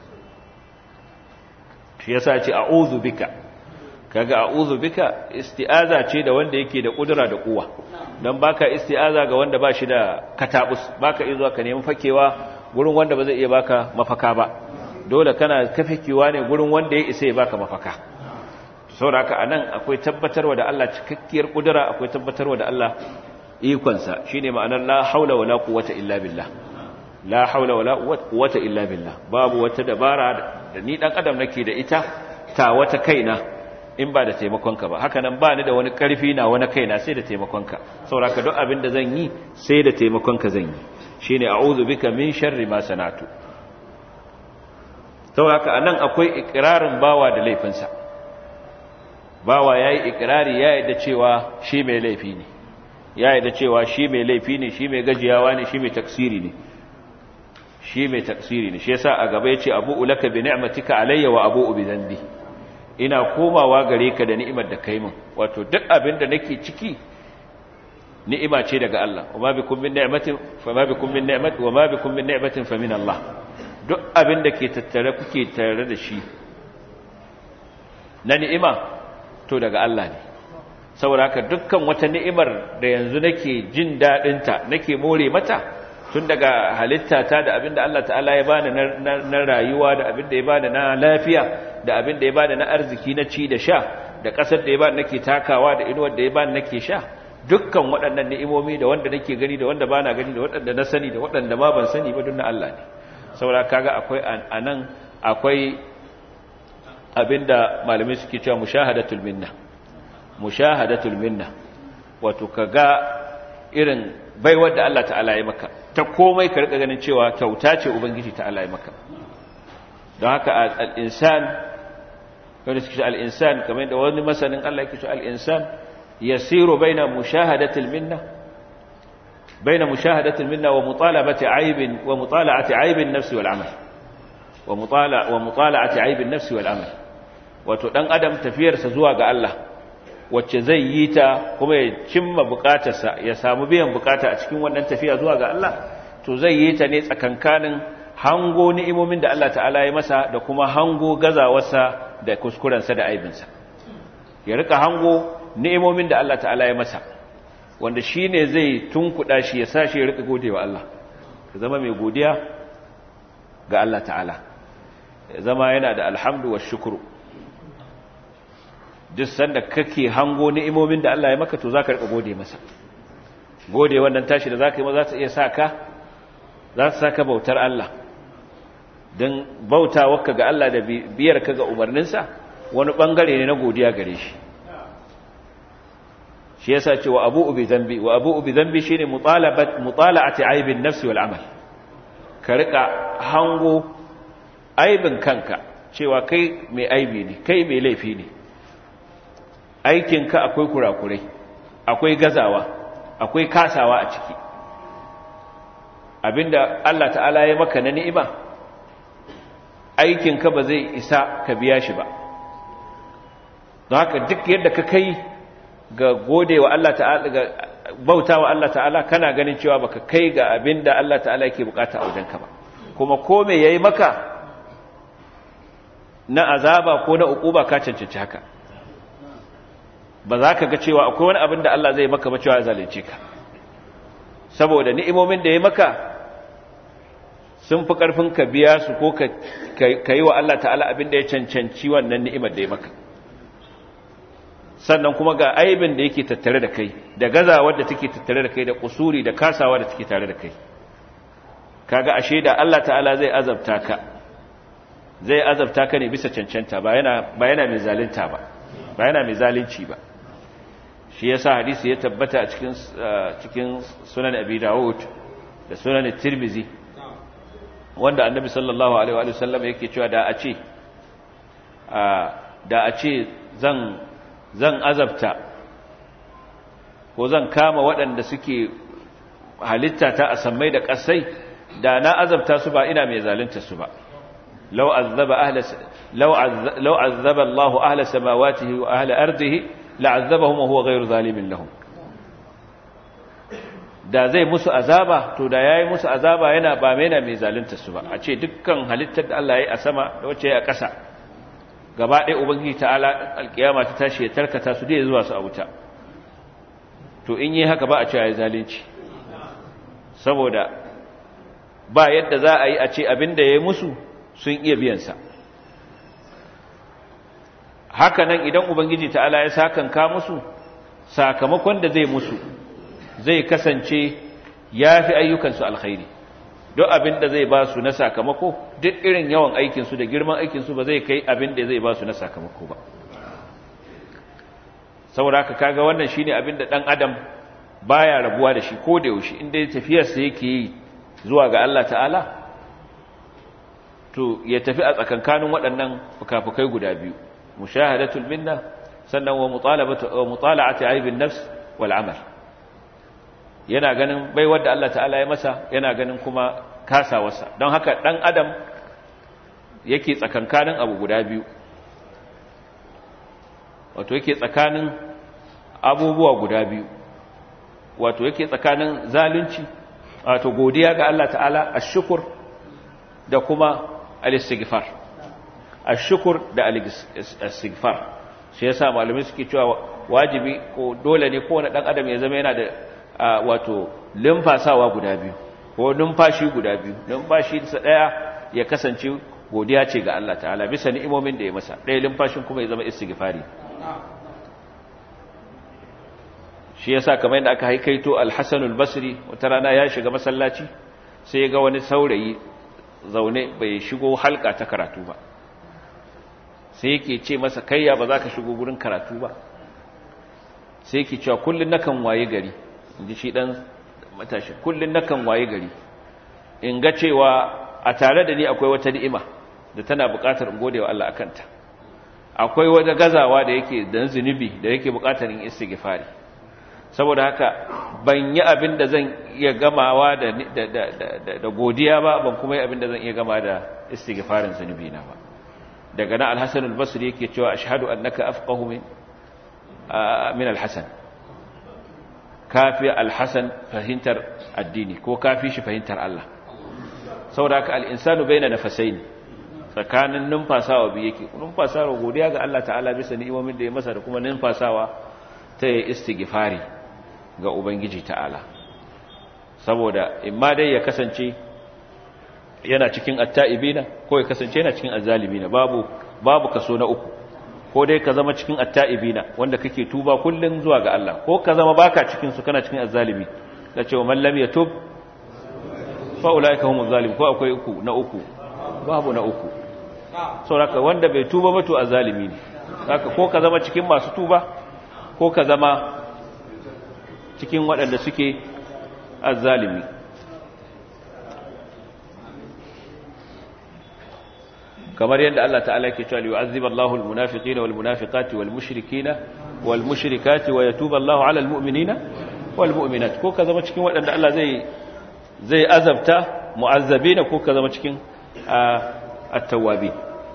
shi yasa ce a'udhu bika kaga a'udhu bika isti'aza ce da wanda yake da kudura da kuwa dan baka isti'aza ga wanda ba shi da katabus baka iya zuwa ka nemi fakewa gurin wanda ba zai iya baka mafaka ba dole kana kafekewa ne gurin wanda ya isa ya baka mafaka saboda haka anan akwai tabbatarwa da Allah cikakkiyar kudura akwai tabbatarwa da Allah ikonsa shine ma'anar la haula wala quwwata illa billah la haula wala quwwata illa billah babu wata dabara da ni dan adam nake da ita ta wata kaina in ba da taimakonka ba haka nan ba ni da wani karfi na wani kaina sai da taimakonka saboda duk abin da zan yi sai da taimakonka zan yi shine a'udhu bika min sharri ma sanatu saboda haka anan akwai ikrarin bawa da laifinsa bawa yayi ikrari ya yadda cewa shi mai laifi ne ya yadda cewa shi mai laifi ne shi mai gajiyawa ne shi mai taksiri ne shi mai taksiri ne shi yasa a gaba yace abu ulaka bi ni'matika alayya wa abu bi dhanbi ina komawa gare ka da ni'imar da kai min wato duk abin da nake ciki ni'ima ce daga Allah wama bikum min ni'matin fama bikum min ni'mat wama bikum min ni'matin fa min Allah duk abin da ke tattare kuke tare da shi na ni'ima to daga Allah ne saboda haka dukkan wata ni'imar da yanzu nake jin dadin ta nake more mata tun daga halitta ta da abin da Allah ta'ala ya bani na rayuwa da abin da ya bani na lafiya da abin da ya bani na arziki na ci da sha da ƙasar da ya bani nake takawa da inuwar da ya bani nake sha dukkan waɗannan ni'imomi da wanda nake gani da wanda bana gani da waɗanda na sani da waɗanda ma ban sani ba na Allah ne saboda kaga akwai anan akwai abinda malamai suke cewa mushahadatul minna mushahadatul minna wato kaga irin baiwar da Allah ta'ala ya maka ta komai ka rika ganin cewa kyauta ce ubangiji ta'ala ya maka don haka al-insan wanda suke al-insan kamar da wani masanin Allah yake cewa al-insan yasiru baina mushahadatil minna baina mushahadatil minna wa mutalabati aibin wa mutala'ati aibin nafsi wal amal wa mutala wa mutala'ati aibin nafsi wal amal wato dan adam tafiyarsa zuwa ga Allah wacce zai yi ta kuma ya cimma bukatarsa ya samu biyan bukata a cikin wannan tafiya zuwa ga Allah to zai yi ta ne tsakankanin hango ni'imomin da Allah ta'ala ya masa da kuma hango gazawarsa da kuskurensa da aibinsa ya rika hango ni'imomin da Allah ta'ala ya masa wanda shi ne zai tunkuɗa shi ya sa shi ya rika gode wa Allah ka zama mai godiya ga Allah ta'ala ya zama yana da alhamdu wa shukuru duk sanda kake hango ni'imomin da Allah ya maka to zaka rika gode masa gode wannan tashi da zaka yi ma za ta iya saka za ta saka bautar Allah dan bautawarka ga Allah da biyar ka ga umarninsa wani bangare ne na godiya gare shi shi yasa ce wa abu ubi zambi wa abu ubi zambi shine mutalabat mutala'ati aibin nafsi wal amal ka rika hango aibin kanka cewa kai mai aibi ne kai mai laifi ne aikinka akwai kurakurai akwai gazawa akwai kasawa a ciki abinda Allah ta'ala ya maka na ni'ima aikinka ba zai isa ka biya shi ba don haka duk yadda ka kai ga gode wa Allah ta'ala ga bauta wa Allah ta'ala kana ganin cewa baka kai ga abinda Allah ta'ala yake bukata a wajenka ba kuma ko me yayi maka na azaba ko na ukuba ka cancanci haka ba za ka ga cewa akwai wani abin da Allah zai maka ba cewa ya zalunce ka saboda ni'imomin da ya maka sun fi ƙarfin ka biya su ko ka yi wa Allah ta'ala abin da ya cancanci wannan ni'imar da ya maka sannan kuma ga aibin da yake tattare da kai da gazawar da take tattare da kai da kusuri da kasawa da take tare da kai kaga ashe da Allah ta'ala zai azabta ka zai azabta ka ne bisa cancanta ba yana ba yana mai zalunta ba ba yana mai zalunci ba shi yasa hadisi ya tabbata a cikin cikin sunan abi dawud da sunan tirmizi wanda annabi sallallahu alaihi wa sallam yake cewa da a ce da a ce zan zan azabta ko zan kama waɗanda suke halitta ta a sammai da ƙasai da na azabta su ba ina mai zalunta su ba law azaba ahla law law azaba Allahu ahla samawatihi wa ahla ardihi la'azzabahum wa huwa ghayru zalimin lahum da zai musu azaba to da yayi musu azaba yana ba mai na mai zalunta su ba a ce dukkan halittar da Allah ya yi a sama da wacce ya yi a ƙasa gaba ɗaya ubangiji ta'ala alƙiyama ta tashi ya tarkata su dai zuwa su a wuta to in yi haka ba a cewa ya zalunci saboda ba yadda za a yi a ce abin da ya yi musu sun iya biyansa haka nan idan ubangiji ta'ala ya sakanka musu sakamakon da zai musu zai kasance ya fi ayyukansu alkhairi duk abin da zai ba su na sakamako duk irin yawan aikinsu da girman aikinsu ba zai kai abin da zai ba su na sakamako ba saboda haka kaga wannan shine abin da dan adam baya rabuwa da shi ko da yaushe inda tafiyarsa yake yi zuwa ga Allah ta'ala to ya tafi a tsakankanin waɗannan fukafukai guda biyu mushahadatul minna sannan wa mutalabatu wa mutala'ati aibin nafs wal amal yana ganin baiwar da Allah ta'ala ya masa yana ganin kuma kasawarsa don haka ɗan adam yake tsakankanin abu guda biyu wato yake tsakanin abubuwa guda biyu wato yake tsakanin zalunci wato godiya ga Allah ta'ala ashukur da kuma al-istighfar ashukur da al-istighfar shi yasa malamai suke cewa wajibi ko dole ne kowane dan adam ya zama yana da wato limfasawa guda biyu ko numfashi guda biyu numfashi sa daya ya kasance godiya ce ga Allah ta'ala bisa ni'imomin da ya masa ɗaya limfashin kuma ya zama istighfari shi yasa kamar yadda aka haikaito al-Hasan al-Basri wata rana ya shiga masallaci sai ya ga wani saurayi zaune bai shigo halka ta karatu ba sai yake ce masa kayya ba za ka shigo gurin karatu ba sai yake cewa kullun nakan waye gari inji shi dan matashi kullun nakan waye gari in ga cewa a tare da ni akwai wata ni'ima da tana buƙatar in gode wa Allah akanta akwai wata gazawa da yake da zunubi da yake buƙatar in istighfari saboda haka ban yi abin da zan iya gamawa da da godiya ba ban kuma yi abin da zan iya gama da istighfarin zunubi na ba daga nan al-Hasan al-Basri yake cewa ashhadu annaka afqahu min min al-Hasan kafi al-Hasan fahimtar addini ko kafi shi fahimtar Allah saboda haka al-insanu baina nafasain tsakanin numfasawa biyu yake numfasawa godiya ga Allah ta'ala bisa ni'imomin da ya masa da kuma numfasawa ta yi istighfari ga ubangiji ta'ala saboda imma dai ya kasance yana cikin atta'ibina ko ya kasance yana cikin azzalimina babu babu kaso na uku ko dai ka zama cikin atta'ibina wanda kake tuba kullun zuwa ga Allah ko ka zama baka cikin su kana cikin azzalimi da cewa man lam yatub fa ulaika humuz zalim ko akwai uku na uku babu na uku saboda wanda bai tuba ba to azzalimi ne haka ko ka zama cikin masu tuba ko ka zama cikin waɗanda suke azzalimi kamar yadda Allah ta'ala yake cewa yu'azzib Allahu al-munafiqina wal munafiqati wal mushrikina wal mushrikati wa yatubu Allahu 'ala al-mu'minina wal mu'minat ko ka zama cikin waɗanda Allah zai zai azabta mu'azzabina ko ka zama cikin at-tawwabin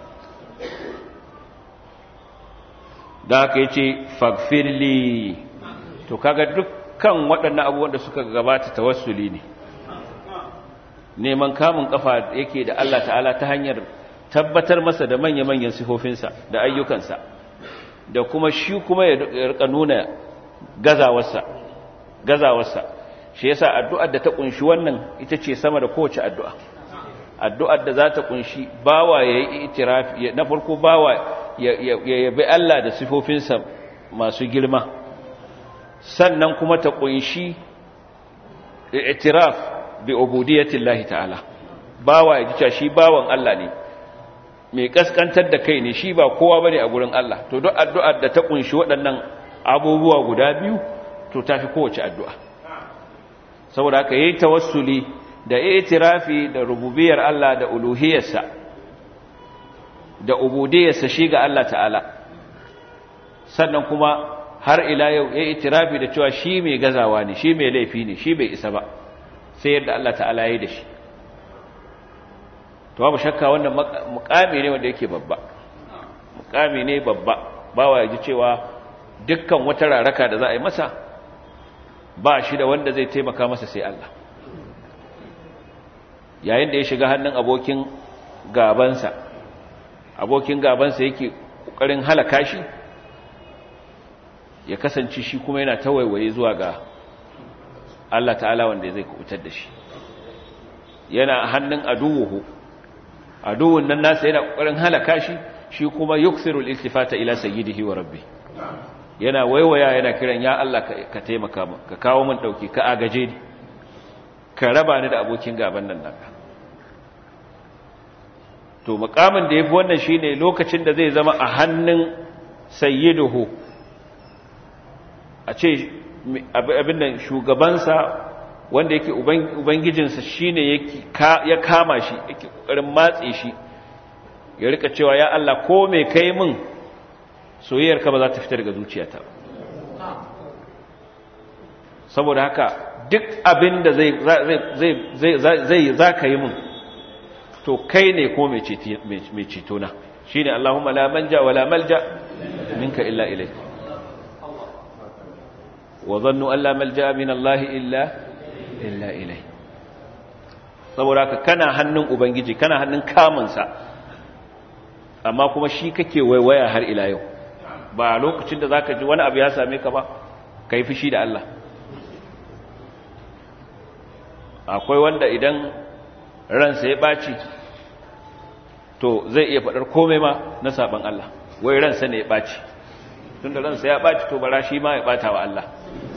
da haka yace faghfirli to kaga dukkan waɗannan abubuwan da suka gabata tawassuli ne neman kamun kafa yake da Allah ta'ala ta hanyar tabbatar masa da manya-manyan sifofinsa da ayyukansa da kuma shi kuma ya rika nuna gazawarsa gazawarsa shi yasa addu'ar da ta kunshi wannan ita ce sama da kowace addu'a addu'ar da za ta kunshi bawa ya yi itirafi na farko bawa ya yabi Allah da sifofinsa masu girma sannan kuma ta kunshi itiraf bi ubudiyatillahi ta'ala bawa ya ji shi bawan Allah ne mai kaskantar da kai ne shi ba kowa bane a gurin Allah to duk addu'ar da ta kunshi waɗannan abubuwa guda biyu to tafi kowace addu'a saboda haka yayi tawassuli da itirafi da rububiyar Allah da uluhiyarsa da ubudiyarsa shi ga Allah ta'ala sannan kuma har ila yau yayi itirafi da cewa shi mai gazawa ne shi mai laifi ne shi bai isa ba sai yadda Allah ta'ala yayi da shi to babu shakka wannan mukami ne wanda yake babba mukami ne babba bawa ya ji cewa dukkan wata raraka da za a yi masa ba shi da wanda zai taimaka masa sai Allah yayin da ya shiga hannun abokin gabansa abokin gabansa yake kokarin halaka shi ya kasance shi kuma yana tawaiwaye zuwa ga Allah ta'ala wanda zai kubutar da shi yana hannun aduwuhu aduwun nan nasa yana kokarin halaka shi shi kuma yukthiru al-iltifata ila sayyidihi wa rabbi yana waiwaya yana kiran ya Allah ka taimaka min ka kawo min dauki ka agaje ni ka raba ni da abokin gaban nan naka to mukamin da yafi wannan shine lokacin da zai zama a hannun sayyiduhu a ce abin nan shugabansa wanda yake ubangijinsa shine yake ya kama shi yake kokarin matse shi ya rika cewa ya Allah ko me kai min soyayyarka ba za ta fita daga zuciyata saboda haka duk abin da zai zai za ka yi mun to kai ne ko mai ceto na shi ne Allahumma la manja wa la malja minka illa ilai wa zannu an la malja min Allah illa illa ilai saboda haka kana hannun ubangiji kana hannun kamunsa amma kuma shi kake waiwaya har ila yau ba lokacin da zaka ji wani abu ya same ka ba kai fushi da Allah akwai wanda idan ransa ya ɓaci to zai iya faɗar komai ma na saban Allah wai ransa ne ya ɓaci tunda ransa ya ɓaci to bara shi ma ya ɓata wa Allah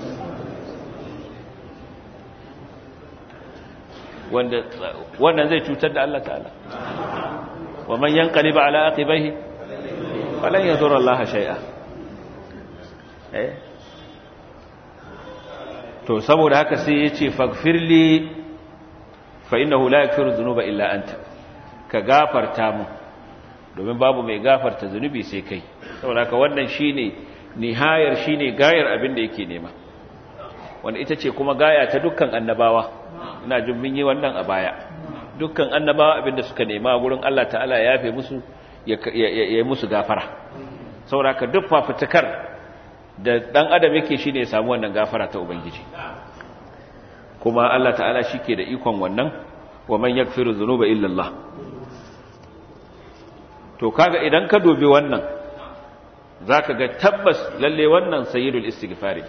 wanda wannan zai cutar da Allah ta'ala wa man yanqaliba ala aqibaihi falan yadur Allah shay'a eh to saboda haka sai yace faghfirli fa innahu la yaghfiru dhunuba illa anta ka gafarta mu domin babu mai gafarta zunubi sai kai saboda haka wannan shine nihayar shine gayar abin da yake nema wanda ita ce kuma gaya ta dukkan annabawa ina jin mun yi wannan a baya dukkan annabawa abin da suka nema gurin Allah ta'ala ya yafe musu ya yi musu gafara saboda haka duk fafutukar da dan adam yake shine ya samu wannan gafara ta ubangiji kuma Allah ta'ala shike da ikon wannan wa man yaghfiru dhunuba illa Allah to kaga idan ka dubi wannan zaka ga tabbas lalle wannan sayyidul istighfari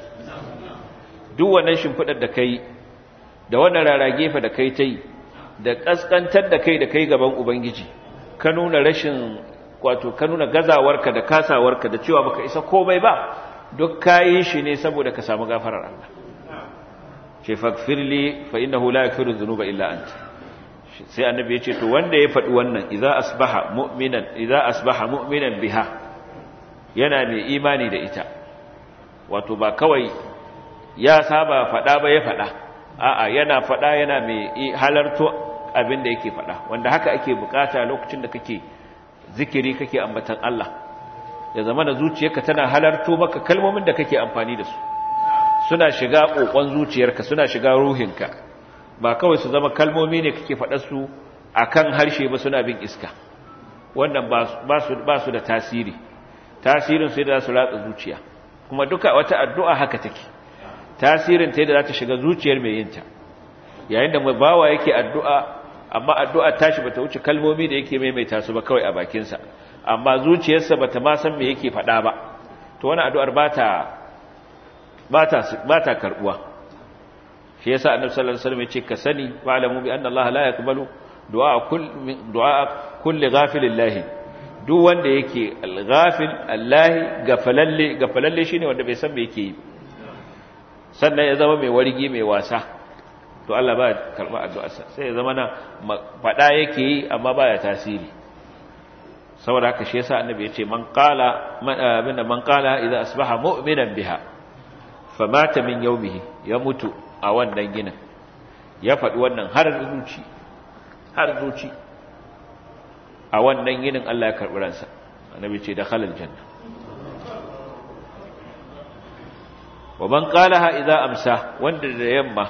duk wannan shimfidar da kai da wannan raragefa da kai tai da kaskantar da kai da kai gaban ubangiji ka nuna rashin wato ka nuna gazawarka da kasawarka da cewa baka isa komai ba duk kayi shi ne saboda ka samu gafarar Allah ce faghfirli fa innahu la yaghfiru dhunuba illa anta sai annabi ya ce to wanda ya faɗi wannan idza asbaha mu'minan idza asbaha mu'minan biha yana mai imani da ita wato ba kawai ya saba faɗa ba ya faɗa a'a yana faɗa yana mai halarto abin da yake faɗa wanda haka ake bukata lokacin da kake zikiri kake ambatan Allah ya zama da zuciyarka tana halarto maka kalmomin da kake amfani da su suna shiga kokon zuciyarka suna shiga ruhinka ba kawai su zama kalmomi ne kake faɗa su akan harshe ba suna bin iska wannan ba su ba su da tasiri tasirin sai da za su ratsa zuciya kuma duka wata addu'a haka take tasirin ta yadda za ta shiga zuciyar mai yinta yayin da bawa yake addu'a amma addu'a tashi bata wuce kalmomi da yake maimaita su ba kawai a bakinsa amma zuciyarsa bata ma san me yake faɗa ba to wani addu'ar bata bata bata karbuwa shi yasa annabi sallallahu alaihi wasallam yace ka sani wa'lamu bi anna Allah la yaqbalu du'a kulli du'a kulli ghafilin lahi duk wanda yake al-ghafil Allah gafalalle gafalalle shine wanda bai san me yake yi sannan ya zama mai wargi mai wasa to Allah ba karɓa addu'arsa sai ya zama na faɗa yake yi amma baya tasiri saboda haka shi yasa annabi ya ce man qala abinda man qala idza asbaha mu'minan biha famata min yawmihi ya mutu a wannan ginin ya faɗi wannan har zuci har zuci a wannan ginin Allah ya karɓi ransa annabi ce dakhala aljanna wa man qalaha idza amsa wanda da yamma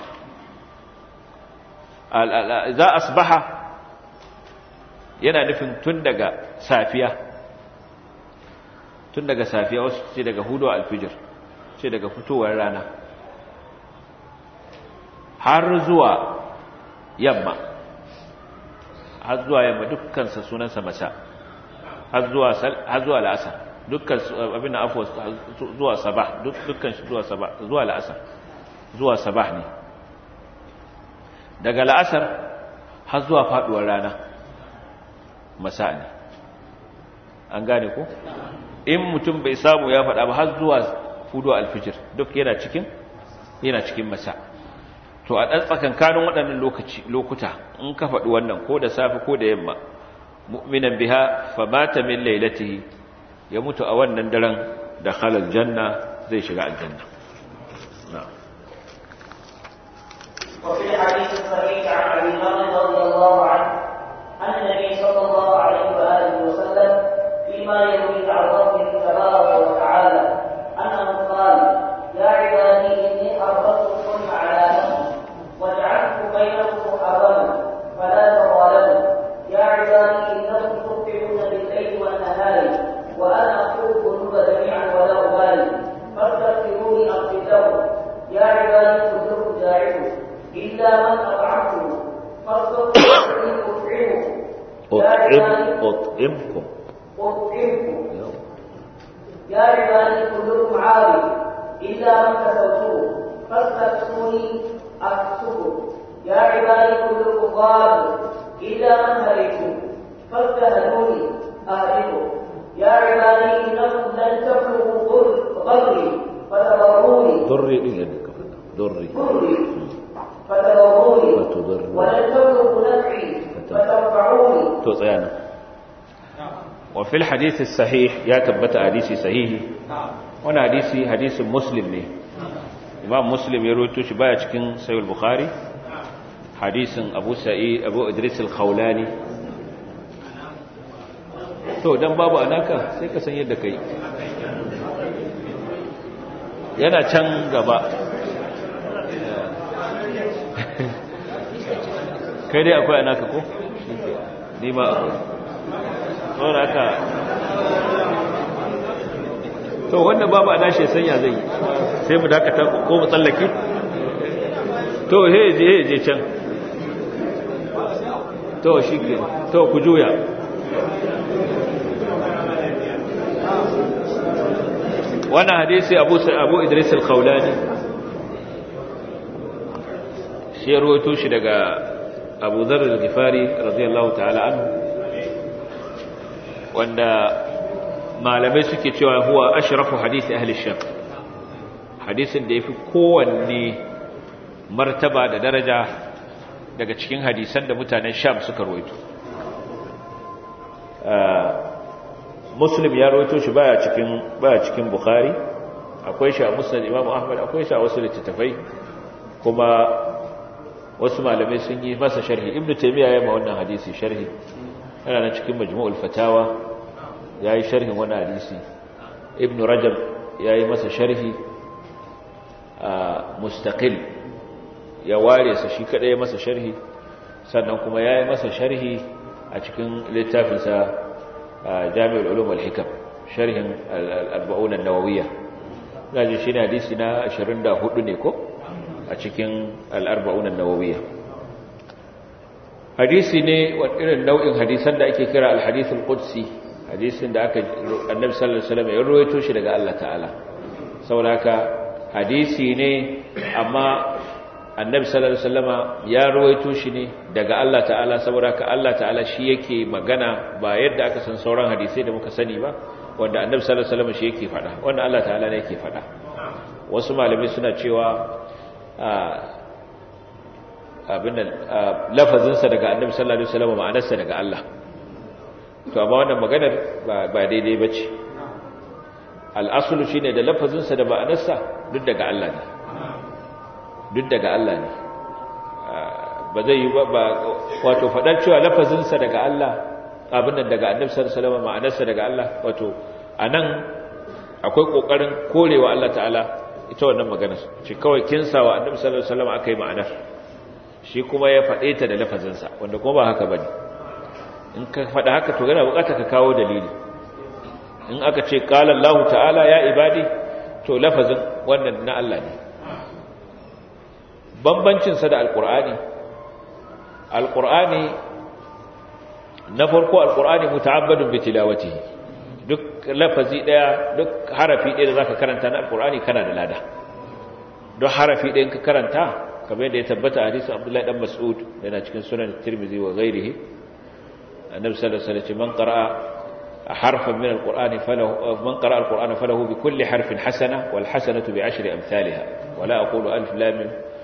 za asbaha yana nufin tun daga safiya tun daga safiya wasu ce daga hudu alfijir ce daga fitowar rana har zuwa yamma har zuwa yamma dukkansa sunansa masa har zuwa har zuwa la'asar dukkan abin da afuwa zuwa sabah dukkan shi zuwa sabah zuwa la'asar zuwa sabah ne daga la'asar har zuwa faduwar rana masa ne an gane ko in mutum bai samu ya faɗa ba har zuwa fudu alfijir duk yana cikin yana cikin masa to a ɗan tsakankanin waɗannan lokaci lokuta in ka faɗi wannan ko da safe ko da yamma mu'minan biha fa mata min lailatihi ya mutu a wannan daren da halal janna zai shiga aljanna na'am
وفي الحديث الصحيح عن ابي ذر رضي الله عنه ان النبي صلى الله عليه واله وسلم فيما يروي عن ربه تبارك وتعالى انه قال يا عبادي اني حرمت إلا من أطعمته فاستطيعوا أطعمه
أطعم أطعمكم
أطعمكم يا عبادي كلكم عارف إلا من كسوته فاستكسوني أكسكم يا عبادي كلكم ضال إلا من هديتم فاستهدوني أهدكم يا عبادي إنكم لن تبلغوا ضري فتضروني
ضري إيه يدك ضري
ضري فتضروني
فتضروني.
ولن تبلغوا نفعي فتنفعوني
to tsayana wa fil hadisi sahih ya tabbata hadisi sahihi wani hadisi hadisin muslim ne imam muslim ya rawaito shi baya cikin sahih bukhari hadisin abu sa'id abu idris al-khawlani to dan babu anaka sai ka san yadda kai yana can gaba kai dai akwai anaka ko ni ma akwai saboda haka to wanda babu ana shi sanya zai yi sai mu dakata ko mu tsallake to he je he je can to shi ke to ku juya wannan hadisi abu abu idris al-khawlani shi ya rawaito shi daga abu dharr al-ghifari radiyallahu ta'ala anhu wanda malamai suke cewa huwa ashrafu hadisi ahli sham hadisin da yafi kowanne martaba da daraja daga cikin hadisan da mutanen sham suka rawaito muslim ya rawaito shi baya cikin baya cikin bukhari akwai shi a musnad imam ahmad akwai shi a wasu littattafai kuma wasu malamai sun yi masa sharhi ibnu taymiya ya ma wannan hadisi sharhi yana nan cikin majmu'ul fatawa yayi sharhin wannan hadisi ibnu rajab yayi masa sharhi a mustaqil ya ware sa shi kadai masa sharhi sannan kuma yayi masa sharhi a cikin littafinsa jami'ul ulum wal hikam sharhin al-arba'un an-nawawiyya gaji shine hadisi na 24 ne ko a cikin al-arba'un an-nawawiyya hadisi ne wa irin nau'in hadisan da ake kira al-hadith al-qudsi hadisin da aka annabi sallallahu alaihi wasallam ya rawaito shi daga Allah ta'ala saboda haka hadisi ne amma annabi sallallahu alaihi wasallama ya rawaito shi ne daga Allah ta'ala saboda haka Allah ta'ala shi yake magana ba yadda aka san sauran hadisai da muka sani ba wanda annabi sallallahu alaihi wasallama shi yake faɗa wanda Allah ta'ala ne yake faɗa wasu malamai suna cewa abin nan lafazinsa daga annabi sallallahu alaihi wasallama ma'anarsa daga Allah to amma wannan maganar ba daidai ba ce al'asulu shi ne da lafazinsa da ba'anarsa duk daga Allah ne duk daga Allah ne ba zai yi ba wato faɗar cewa lafazinsa daga Allah abin nan daga annabi sallallahu ma'anarsa daga Allah wato a nan akwai ƙoƙarin korewa Allah ta'ala ita wannan maganar ce kawai kinsa wa annabi sallallahu alaihi wasallam aka yi ma'anar shi kuma ya faɗe ta da lafazinsa wanda kuma ba haka bane in ka faɗa haka to yana buƙatar ka kawo dalili in aka ce qala Allah ta'ala ya ibadi to lafazin wannan na Allah ne bambancin sa da alqur'ani alqur'ani na farko alqur'ani muta'abbadun bi tilawatihi duk lafazi daya duk harafi daya da zaka karanta na alqur'ani kana da lada duk harafi daya ka karanta kamar yadda ya tabbata hadisi Abdullahi dan Mas'ud yana cikin sunan Tirmidhi wa ghairihi النبي صلى الله عليه وسلم من قرأ حرفا من القرآن فله من قرأ القرآن فله بكل حرف حسنة والحسنة بعشر أمثالها ولا أقول ألف لام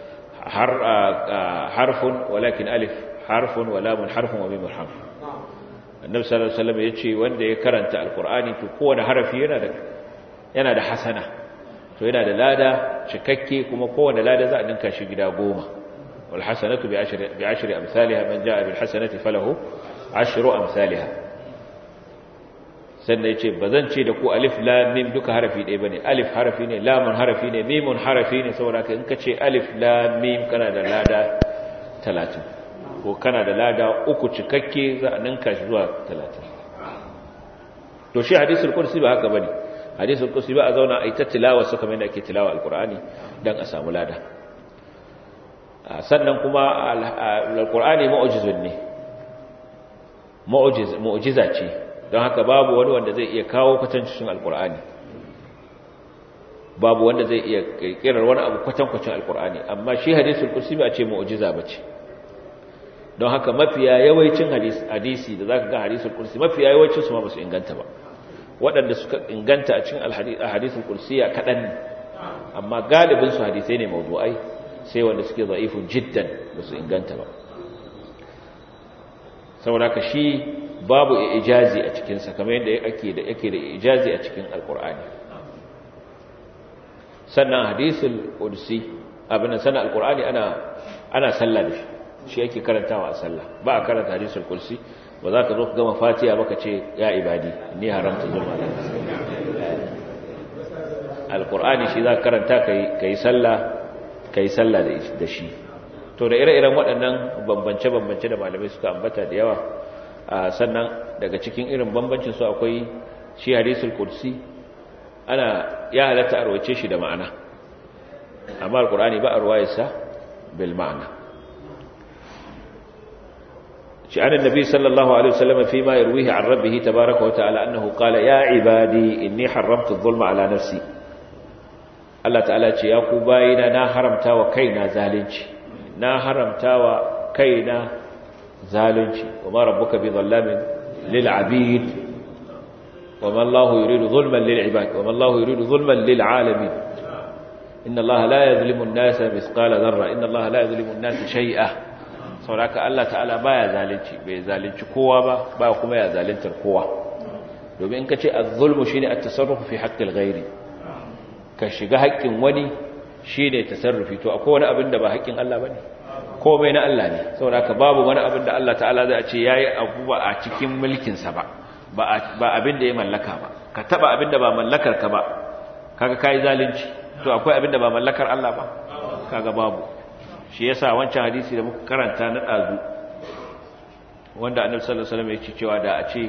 حرف ولكن ألف حرف ولام حرف وميم حرف النبي صلى الله عليه وسلم يجي وند يكرنت القرآن تكون حرف ينادى ينادى حسنة to yana da lada cikakke kuma kowane lada za a dinka shi gida goma wal hasanatu bi ashri bi ashri amsalha man jaa bil hasanati falahu ashru amsalha sannan yace bazan ce da ku alif lam mim duka harafi ɗaya bane alif harafi ne lamun harafi ne mimun harafi ne saboda ka in ka ce alif lam mim kana da lada 30 ko kana da lada uku cikakke za a ninka shi zuwa 30 to shi hadisul kursi ba haka bane hadisul kursi ba a zauna a yi ta tilawa su kamar yadda ake tilawa alqur'ani dan a samu lada sannan kuma alqur'ani mu'jizun ne mu'jiz mu'jiza ce don haka babu wani wanda zai iya kawo kwatancin alqur'ani babu wanda zai iya kirkirar wani abu kwatankwacin alqur'ani amma shi hadisul kursi ba ce mu'jiza bace don haka mafiya yawancin hadisi da zaka ga hadisul kursi mafiya yawancin su ma ba su inganta ba waɗanda suka inganta a cikin hadisul kursiya kaɗan ne amma galibin su hadisai ne mawdu'ai sai wanda suke za'ifun jiddan ba su inganta ba saboda ka shi babu ijazi a cikinsa kamar yadda ake da yake da ijazi a cikin alkur'ani sannan hadisul kursi abin da sanan alkur'ani ana ana sallah da shi shi yake karantawa a sallah ba a karanta hadisul kursi ba za ka zo ka gama fatiha baka ce ya ibadi ni haramta zulma da alkur'ani shi za ka karanta ka yi sallah ka yi sallah da shi to da ire-iren waɗannan bambance-bambance da malamai suka ambata da yawa sannan daga cikin irin bambancin su akwai shi hadisul kursi ana ya halatta arwace shi da ma'ana amma alkur'ani ba a ruwayarsa bil ma'ana شأن النبي صلى الله عليه وسلم فيما يرويه عن ربه تبارك وتعالى أنه قال يا عبادي إني حرمت الظلم على نفسي الله تعالى يا قبائنا نا حرمتا وكينا ذالنش نا حرمتا وكينا ذالنش وما ربك بظلام للعبيد وما الله يريد ظلما للعباد وما الله يريد ظلما للعالمين إن الله لا يظلم الناس مثقال ذرة إن الله لا يظلم الناس شيئا sauraka Allah ta'ala baya zalunci bai zalunci kowa ba ba kuma ya zaluntar kowa domin in ka ce az-zulmu shine at-tasarrufu fi haqqil ghairi ka shiga haƙƙin wani shine tasarrufi to akwai wani abin da ba haƙƙin Allah bane komai na Allah ne sauraka babu wani abin da Allah ta'ala zai ce yayi abu ba a cikin mulkin sa ba ba abin da ya mallaka ba ka taba abin da ba mallakar ka ba kaga kai zalunci to akwai abin da ba mallakar Allah ba kaga babu shi yasa wancan hadisi da muka karanta na dazu wanda annabi sallallahu alaihi wasallam yake cewa da a ce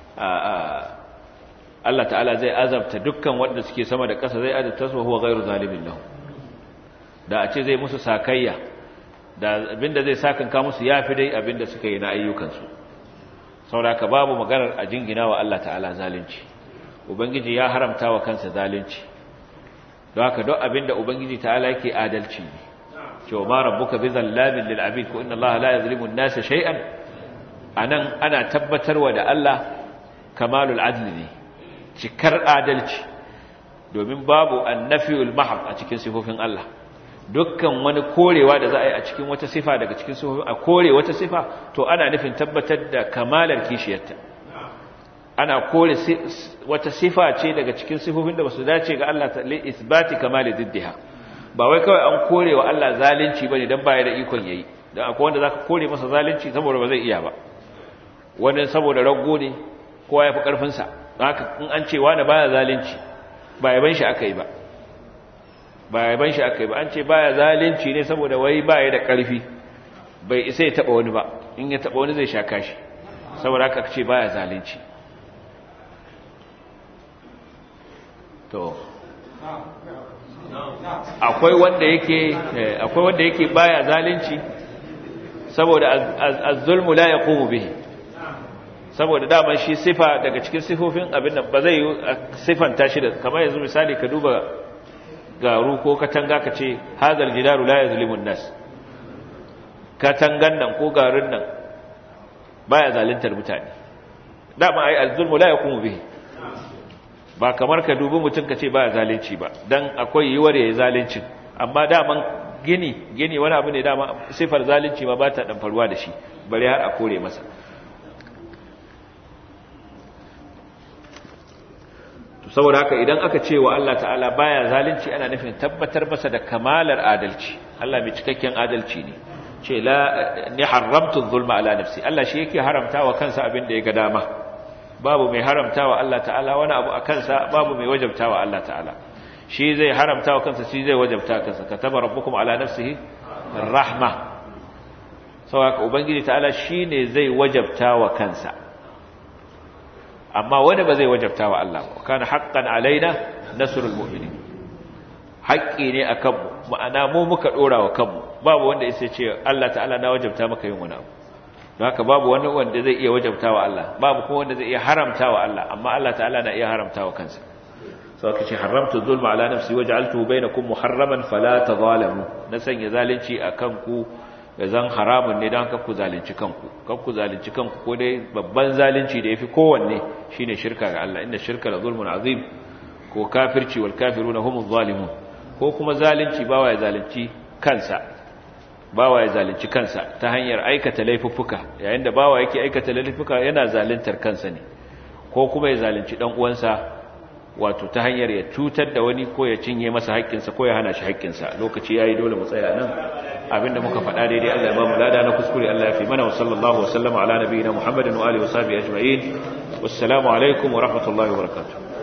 Allah ta'ala zai azabta dukkan wanda suke sama da ƙasa zai azabta su huwa ghairu zalimin lahu da a ce zai musu sakayya da abinda zai sakanka musu yafi dai abinda suka yi na ayyukansu saboda babu maganar a jingina wa Allah ta'ala zalunci ubangiji ya haramta wa kansa zalunci don haka duk abinda ubangiji ta'ala yake adalci ne cewa ma rabbuka bi zallamin lil abid ko inna allaha la yuzlimu an-nasa shay'an anan ana tabbatarwa da Allah kamalul adl ne cikar adalci domin babu annafiyul mahab a cikin sifofin Allah dukkan wani korewa da za a yi a cikin wata sifa daga cikin sifofin a kore wata sifa to ana nufin tabbatar da kamalar kishiyarta ana kore wata sifa ce daga cikin sifofin da basu dace ga Allah ta li isbati kamali diddiha ba wai kawai an kore wa Allah zalunci bane dan baya da ikon yayi dan akwai wanda zaka kore masa zalunci saboda ba zai iya ba wani saboda rago ne kowa ya fi karfin sa haka in an ce wani baya zalunci ba yaban shi akai ba ba yaban shi akai ba an ce baya zalunci ne saboda wai baya da karfi bai isa ya taba wani ba in ya taba wani zai sha kashi saboda haka ce baya zalunci to akwai wanda yake akwai wanda yake baya zalunci saboda az-zulmu la yaqumu bihi saboda daman shi sifa daga cikin sifofin abin nan ba zai yi sifanta shi da kamar yanzu misali ka duba garu ko katanga ka ce hadal jidaru la yazlimu an-nas katangan nan ko garin nan baya zaluntar mutane dama ai az-zulmu la yaqumu bihi ba kamar ka dubi mutum ka ce ba zalunci ba dan akwai yiwuwar yayi zalunci amma daman gini gini wani abu ne dama sifar zalunci ma ba ta dan faruwa da shi bare har a kore masa to saboda haka idan aka ce wa Allah ta'ala baya zalunci ana nufin tabbatar masa da kamalar adalci Allah mai cikakken adalci ne ce la ni haramtu zulma ala nafsi Allah shi yake haramta wa kansa abin da ya ga dama babu mai haramta wa Allah ta'ala wani abu a kansa babu mai wajabta wa Allah ta'ala shi zai haramta wa kansa shi zai wajabta kansa kataba rabbukum ala nafsihi rahma saboda ubangiji ta'ala shine zai wajabta wa kansa amma wani ba zai wajabta wa Allah ba kana haqqan alaina nasrul mu'minin haƙƙi ne a kanmu ma'ana mu muka ɗora wa kanmu babu wanda ya ce Allah ta'ala na wajabta maka yin wani abu don haka babu wani wanda zai iya wajabta wa Allah babu kuma wanda zai iya haramta wa Allah amma Allah ta'ala na iya haramta wa kansa sau aka ce haramta zulma ala nafsi waj'altuhu bainakum muharraman fala tadhalamu na sanya zalunci a kanku ya zan haramun ne don ku zalunci kanku kan ku zalunci kanku ko dai babban zalunci da yafi kowanne shine shirka ga Allah inda shirka la zulmun azim ko kafirci wal kafiruna humuz zalimun ko kuma zalunci bawa ya zalunci kansa bawa ya zalunci kansa ta hanyar aikata laifuffuka yayin da bawa yake aikata laifuffuka yana zaluntar kansa ne ko kuma ya zalunci dan uwansa wato ta hanyar ya cutar da wani ko ya cinye masa haƙƙinsa ko ya hana shi haƙƙinsa lokaci yayi dole mu tsaya nan abinda muka faɗa daidai Allah ya ba mu lada na kuskure Allah ya fi mana wa sallallahu wa sallama ala nabiyina Muhammadin wa alihi wa sahbihi ajma'in wassalamu alaikum wa rahmatullahi wa barakatuh